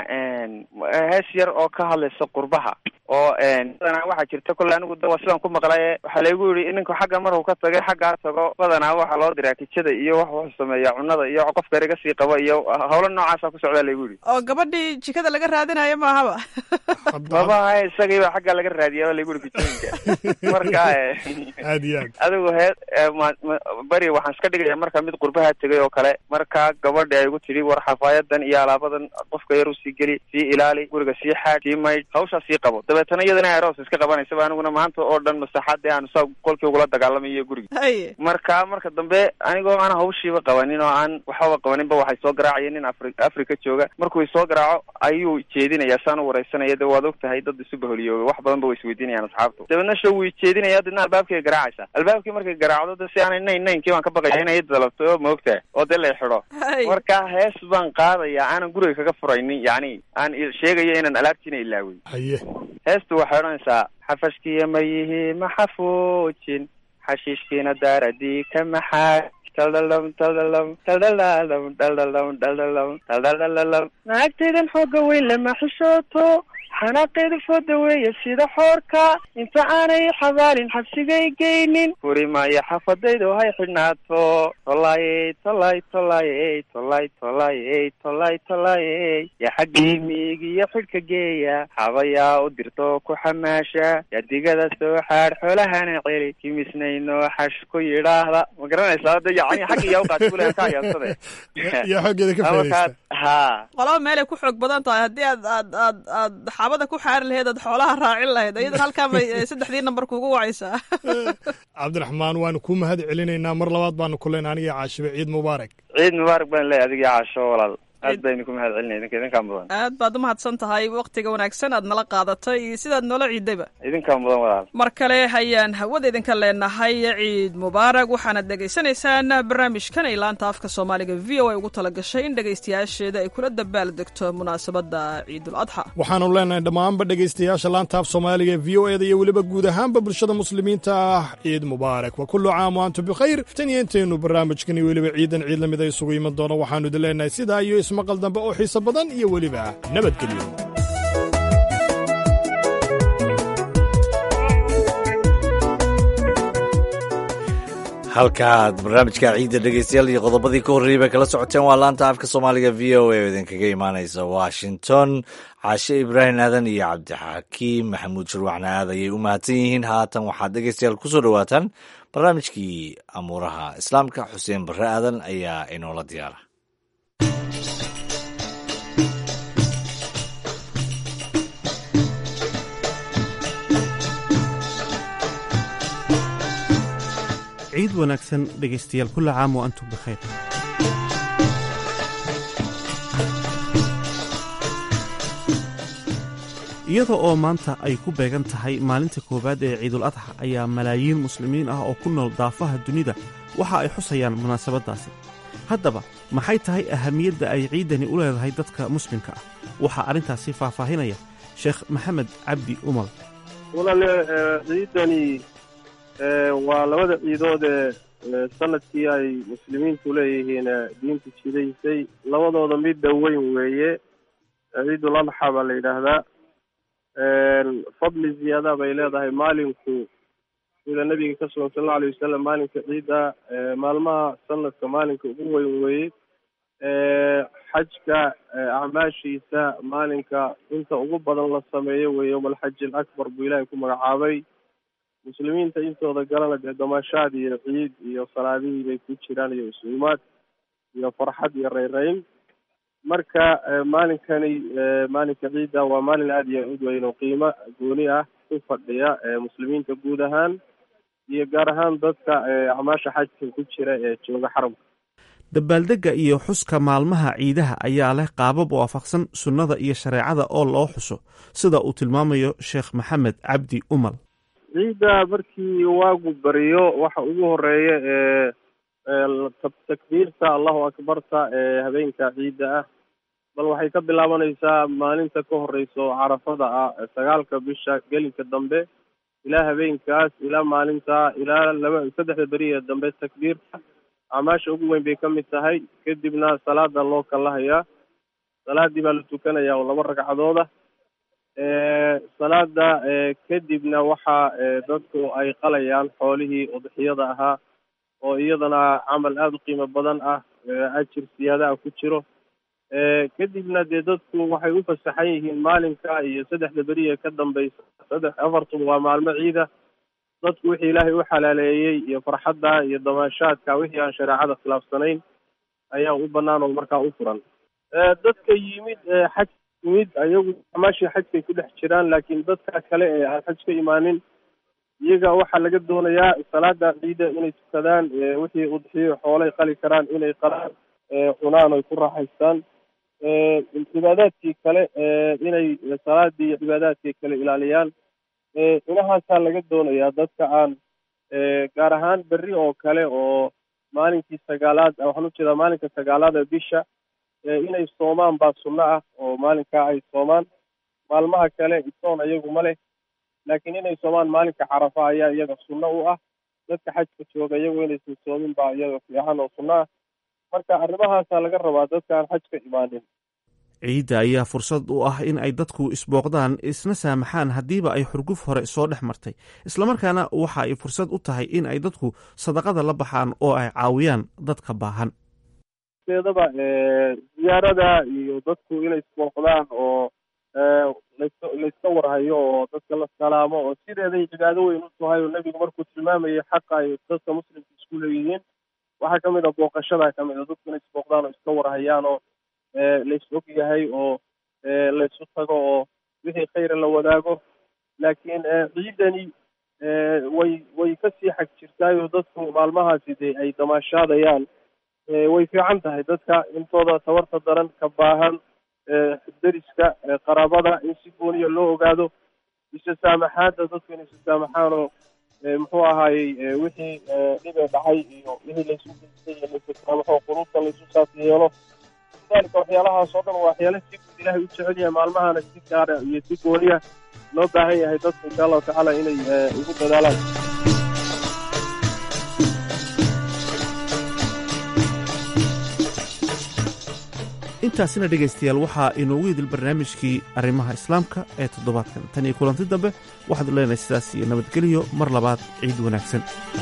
hees yar oo ka hadlaysa qurbaha oo badanaa waxaa jirta kolle anigu da waa sidaan ku maqlaye waxaa laygu yidhi ninku xagga markuu ka tagay xaggaa tago badanaa waxaa loo diraa kijada iyo wax wuxuu sameeyaa cunada iyo qofka eriga sii qaba iyo hawlo noocaasa ku socdaa laygu yidhi oo gabadhii jikada laga raadinayo maahaba babaha isagiiba xaggaa laga raadiyaa laygu yidhi kijooyinka marka aad iyo aad adigu hee eh, ma- ma- beri waxaan iska dhigaya marka mid qurbaha tegay oo kale markaa gabadhi ay igu tidhi war xafaayadan iyo alaabadan qofka yar usii geli sii ilaali guriga sii xaad sii maydh hawshaa sii qabo dabeetana iyadana aroos iska qabanaysaba aniguna maanta oo dhan masaxaadee aan saa qolkii ugula dagaalamayo guriga haye marka marka dambe anigoo aan hawshiiba qabanin oo aan waxbaba qabaninba waxay soo garaacayeen nin afri africa jooga markuu isoo garaaco ayuu jeedinayaa saan u wareysanaya de waad og tahay dad isu baholiyooga wax badan ba way isweydiinayaan asxaabtu dabeedna show wuu jeedinaya dadna albaabkay garaacaysa albaabkii markay garaacdo de si aanay nayn naynkii baan ka baqaya inay dalabto oo maogtahay oo dee lay xidho Hay. marka hees baan qaadaya aanan guriga kaga furaynin yacni aan i- sheegayo inaan alaabtiina ilaawin haye heestu waxay odhanaysaa xafashkiya ma yihi ma xafuujin xashiishkiina daaradii ka maxaa taldhalam taldhalam taldhalalam dhaldhalam dhaldhalam taldhaldhalalam naagtaydan xooga weyn lama xishooto xanaaqeedu fooda weeye sida xoorka inta aanay xabaalin xabsigay geynin furi maayo xafadaydu hay xidhnaato tolaayey tolay tolayey tolay tolayey tolay tolayey yaa xaggii miigiyo xidhka geeya xabayaa u dirto ku xamaasha yaa digada soo xaadh xoolahana celi kimisnayno xash ku yidhaahda ma garanaysaa hadda yacni xagga yaa uqaati kulehan ka ayaansade yaa xoogeeda ka faa'iidaysta ha qolaba meelay ku xoog badan tahay haddii aad aad aad aad xaabada ku xaari lahayd aad xoolaha raacin lahayd iyadan halkaa bay eh, saddexdii nambar kugu wacaysaa cabdiraxmaan waanu kuu mahad celinaynaa mar labaad baanu ku leenahay aniga caashibe ciid mubaarak ciid mubaarak baan leeyahay adiga caasho walaal aad baa idinku mahad celinaya idinka idinkaa mudan aad baad u mahadsan tahay waktiga wanaagsan aad nala qaadatay iyo sidaad noola ciidayba idinkaa mudan walaal mar kale ayaan hawada idinka leenahay ciid mubaarak waxaanad dhegaysanaysaan barnaamijkan ay laanta afka soomaaliga v o a ugu talagashay in dhegaystayaasheeda ay kula dabaal degto munaasabada ciidul adxa waxaanu leenahay dhammaanba dhegaystayaasha laanta af soomaaliga ee v o eda iyo weliba guud ahaanba bulshada muslimiinta ah ciid mubaarak wa kullu caam wa antum bikhayr tan iyo intaynu barnaamijkan iyo weliba ciidan ciid lamid a isugu iman doono waxaanu idin leenahay sidaa iyo ismaqal dambe oo xiiso badan iyo weliba nabadgelyo halkaaad barnaamijka ciidda dhegeystayaal iyo qodobadii ka horreeyey bay kala socoteen waa laanta afka soomaaliga v o a oo idinkaga imaanaysa washington caashe ibraahim aadan iyo cabdixakiim maxamuud shurwaxna aad ayay u mahadsan yihiin haatan waxaad dhegeystayaal kusoo dhowaataan barnaamijkii amuuraha islaamka xuseen barre aadan ayaa inoola diyaara ciid wanaagsan dhegaystayaal kulla caam wa antum bikhayr iyada oo maanta ay ku beegan tahay maalinta koowaad ee ciidul adxa ayaa malaayiin muslimiin ah oo ku nool daafaha dunida waxa ay xusayaan munaasabaddaasi haddaba maxay tahay ahamiyadda ay ciiddani u leedahay dadka muslimka ah waxaa arrintaasi faahfaahinaya sheekh maxamed cabdi umal walaale eh, ciidani eh, waa labada ciidood ee eh, sanadkii ay muslimiintu leeyihiin eh, diinta jidaysay labadooda midda weyn weeye eh, ciidul adxa baa la yidhaahdaa fadli ziyaada bay leedahay maalinku sida nabiga ka sugan sal alla alay wasalam maalinka ciidda eh, maalmaha sanadka maalinka ugu weyn weeye eh, xajka eh, acmaashiisa maalinka inta ugu badan la sameeyo weeye yowma alxaji alakbar buu ilaahay ku magacaabay muslimiinta intooda galana dee damaashaad iyo ciid iyo salaadihii bay ku jiraan iyo isuumaad iyo farxad iyo reyreyn marka eh, maalinkani eh, maalinka ciidda waa maalin aada iyo aad u weyn oo qiimo gooni ah ku fadhiya eh, muslimiinta guud ahaan iyo gaar ahaan dadka eh, acmaasha xajka ku jira ee jooga xaramka dabaaldegga iyo xuska maalmaha ciidaha ayaa leh qaabab waafaqsan sunnada iyo shareecada oo loo xuso sida uu tilmaamayo sheekh maxamed cabdi umal ciidda markii waagu bariyo waxa ugu horeeya ee takbiirta allahu akbarta ee habeenka ciidda ah bal waxay ka bilaabanaysaa maalinta ka horeysa oo carafada ah sagaalka bisha gelinka dambe ilaa habeenkaas ilaa maalinta ilaa laba saddexda beriya dambe takbiirta acmaasha ugu weyn bay ka mid tahay kadibna salaada loo kalahayaa salaadii baa la tukanayaa oo laba ragcadooda salaada kadibna waxa dadku ay qalayaan xoolihii udxiyada ahaa oo iyadana camal aada u qiimo badan ah ajir siyaadaha ku jiro kadibna dee dadku waxay u fasaxan yihiin maalinka iyo saddexda beriya ka dambeysa saddex afartuba waa maalmo ciida dadku wixii ilaahay u xalaaleeyey iyo farxadda iyo damaashaadka wixii aan shareecada khilaafsanayn ayaa u banaan oo markaa u furan dadka yimid xaj yimid ayagu amaashii xajkay ku dhex jiraan laakiin dadka kale ee aan xaj ka imaanin iyaga waxaa laga doonayaa salaada ciida inay tukadaan wixii udxiyo xoolay qali karaan inay qalaan cunaan oy ku raaxaystaan cibaadaadkii kale inay salaadii iyo cibaadaadkii kale ilaaliyaan inahaasaa laga doonayaa dadka aan gaar ahaan berri oo kale oo maalinkii sagaalaad waxaan ujeedaa maalinka sagaalaad ee bisha inay soomaan baa sunno ah oo maalinkaa ay soomaan maalmaha kale isoon iyagu ma leh laakiin inay soomaan maalinka carafa ayaa iyaga sunno u ah dadka xajka jooga iyagu inaysan soomin baa iyaga fiican oo sunno ah marka arrimahaasaa laga rabaa dadka aan xaj ka imaanin ciidda ayaa fursad u ah in ay dadku isbooqdaan isna saamaxaan haddiiba ay xurguf hore soo dhex martay islamarkaana waxa ay fursad u tahay in ay dadku sadaqada la baxaan oo ay caawiyaan dadka baahan deedaba ziyaarada iyo dadku inay isbooqdaan oo laska layska warhayo oo dadka la salaamo oo sideeday cibaado weyn u tahay oo nebigu markuu tilmaamayay xaqa ay dadka muslimka isku leeyihiin waxaa ka mid a booqashada ka mid a dadku inay isbooqdaan oo iska warhayaan oo lays og yahay oo laysu tago oo wixii khayra la wadaago laakiin ciidani way way kasii xag jirtaayoo dadku maalmahaasi dee ay damaashaadayaan way fiican tahay dadka intooda tabarta daran ka baahan deriska qaraabada in si gooniya loo ogaado isa saamaxaadda dadku inay isa saamaxaan oo muxuu ahaayey wixii dhibee dhacay iyo wixii laysu geystay iyo laysu saamaxo quruubta laysu saas yeelo lidalika waxyaalahaas oo dhan waa waxyaala si guud ilaahay u jecel yahay maalmahana si gaara iyo si gooniya loo baahan yahay dadku insha allahu tacaala inay ugu dadaalaan intaasina dhegaystayaal waxaa inoogu idil barnaamijkii arrimaha islaamka ee toddobaadkan tan iyo kulanti dambe waxaad leenahay sidaas iyo nabadgelyo mar labaad ciid wanaagsan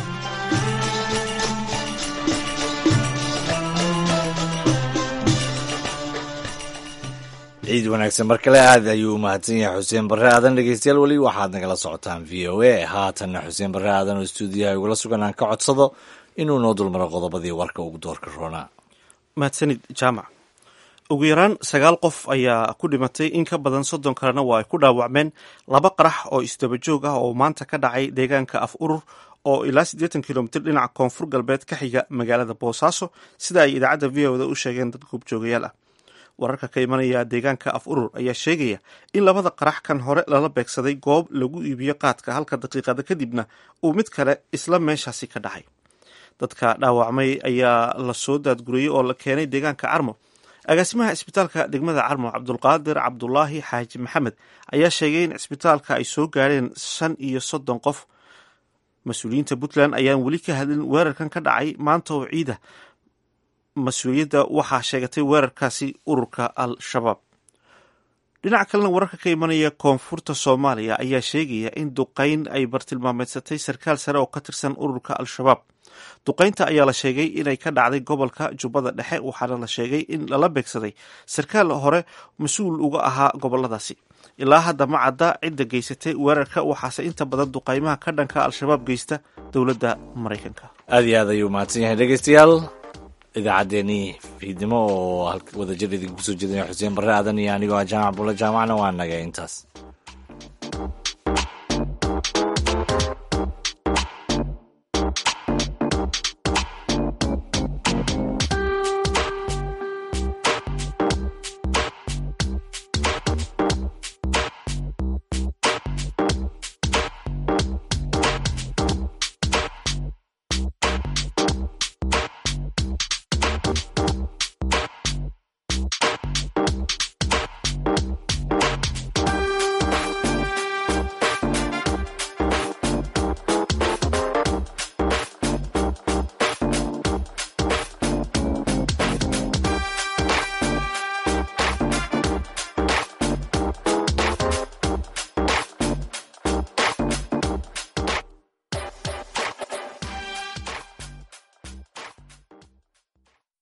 ciid wanaagsan mar kale aad ayuu u mahadsan yahay xuseen barre aadan dhegeystayaal weli waxaad nagala socotaan v o a haatanna xuseen barre aadan oo stuudiyaha igula sugan aan ka codsado inuu noo dulmaro qodobadii warka ugu doorka roonaa mahadsanid jaamac ugu yaraan sagaal qof ayaa ku dhimatay in ka badan soddon kalena waa ay ku dhaawacmeen laba qarax oo isdaba joog ah oo maanta ka dhacay deegaanka af urur oo ilaa siddeetan kilomitir dhinaca koonfur galbeed ka xiga magaalada boosaaso sida ay idaacadda v o da u sheegeen dad goobjoogayaal ah wararka ka imanaya deegaanka af urur ayaa sheegaya in labada qarax kan hore lala beegsaday goob lagu iibiyo qaadka halka daqiiqada kadibna uu mid kale isla meeshaasi ka dhacay dadka dhaawacmay ayaa la soo daadguriyey oo la keenay deegaanka carmo agaasimaha isbitaalka degmada carmo cabdulqaadir cabdulaahi xaaji maxamed ayaa sheegay in cisbitaalka ay soo gaadheen shan iyo soddon qof mas-uuliyiinta puntland ayaan weli ka hadlin weerarkan ka dhacay maanta oo ciida mas-uuliyadda waxaa sheegatay weerarkaasi ururka al-shabaab dhinaca kalena wararka ka imanaya koonfurta soomaaliya ayaa sheegaya in duqeyn ay bartilmaameedsatay sarkaal sare oo ka tirsan ururka al-shabaab duqeynta ayaa la sheegay inay ka dhacday gobolka jubbada dhexe waxaana la sheegay in lala beegsaday sarkaal hore mas-uul uga ahaa goboladaasi ilaa hadda ma cadda cidda geysatay weerarka waxaase inta badan duqeymaha ka dhanka al-shabaab geysta dowladda maraykanka aad iyo aad ayuu mahadsan yahay dhegeystayaal idaacaddeenii fiidnimo oo wadajir idinku soo jeedinaya xuseen barre aadan iyo anigoo ah jaamac bulle jaamacna waa naga intaas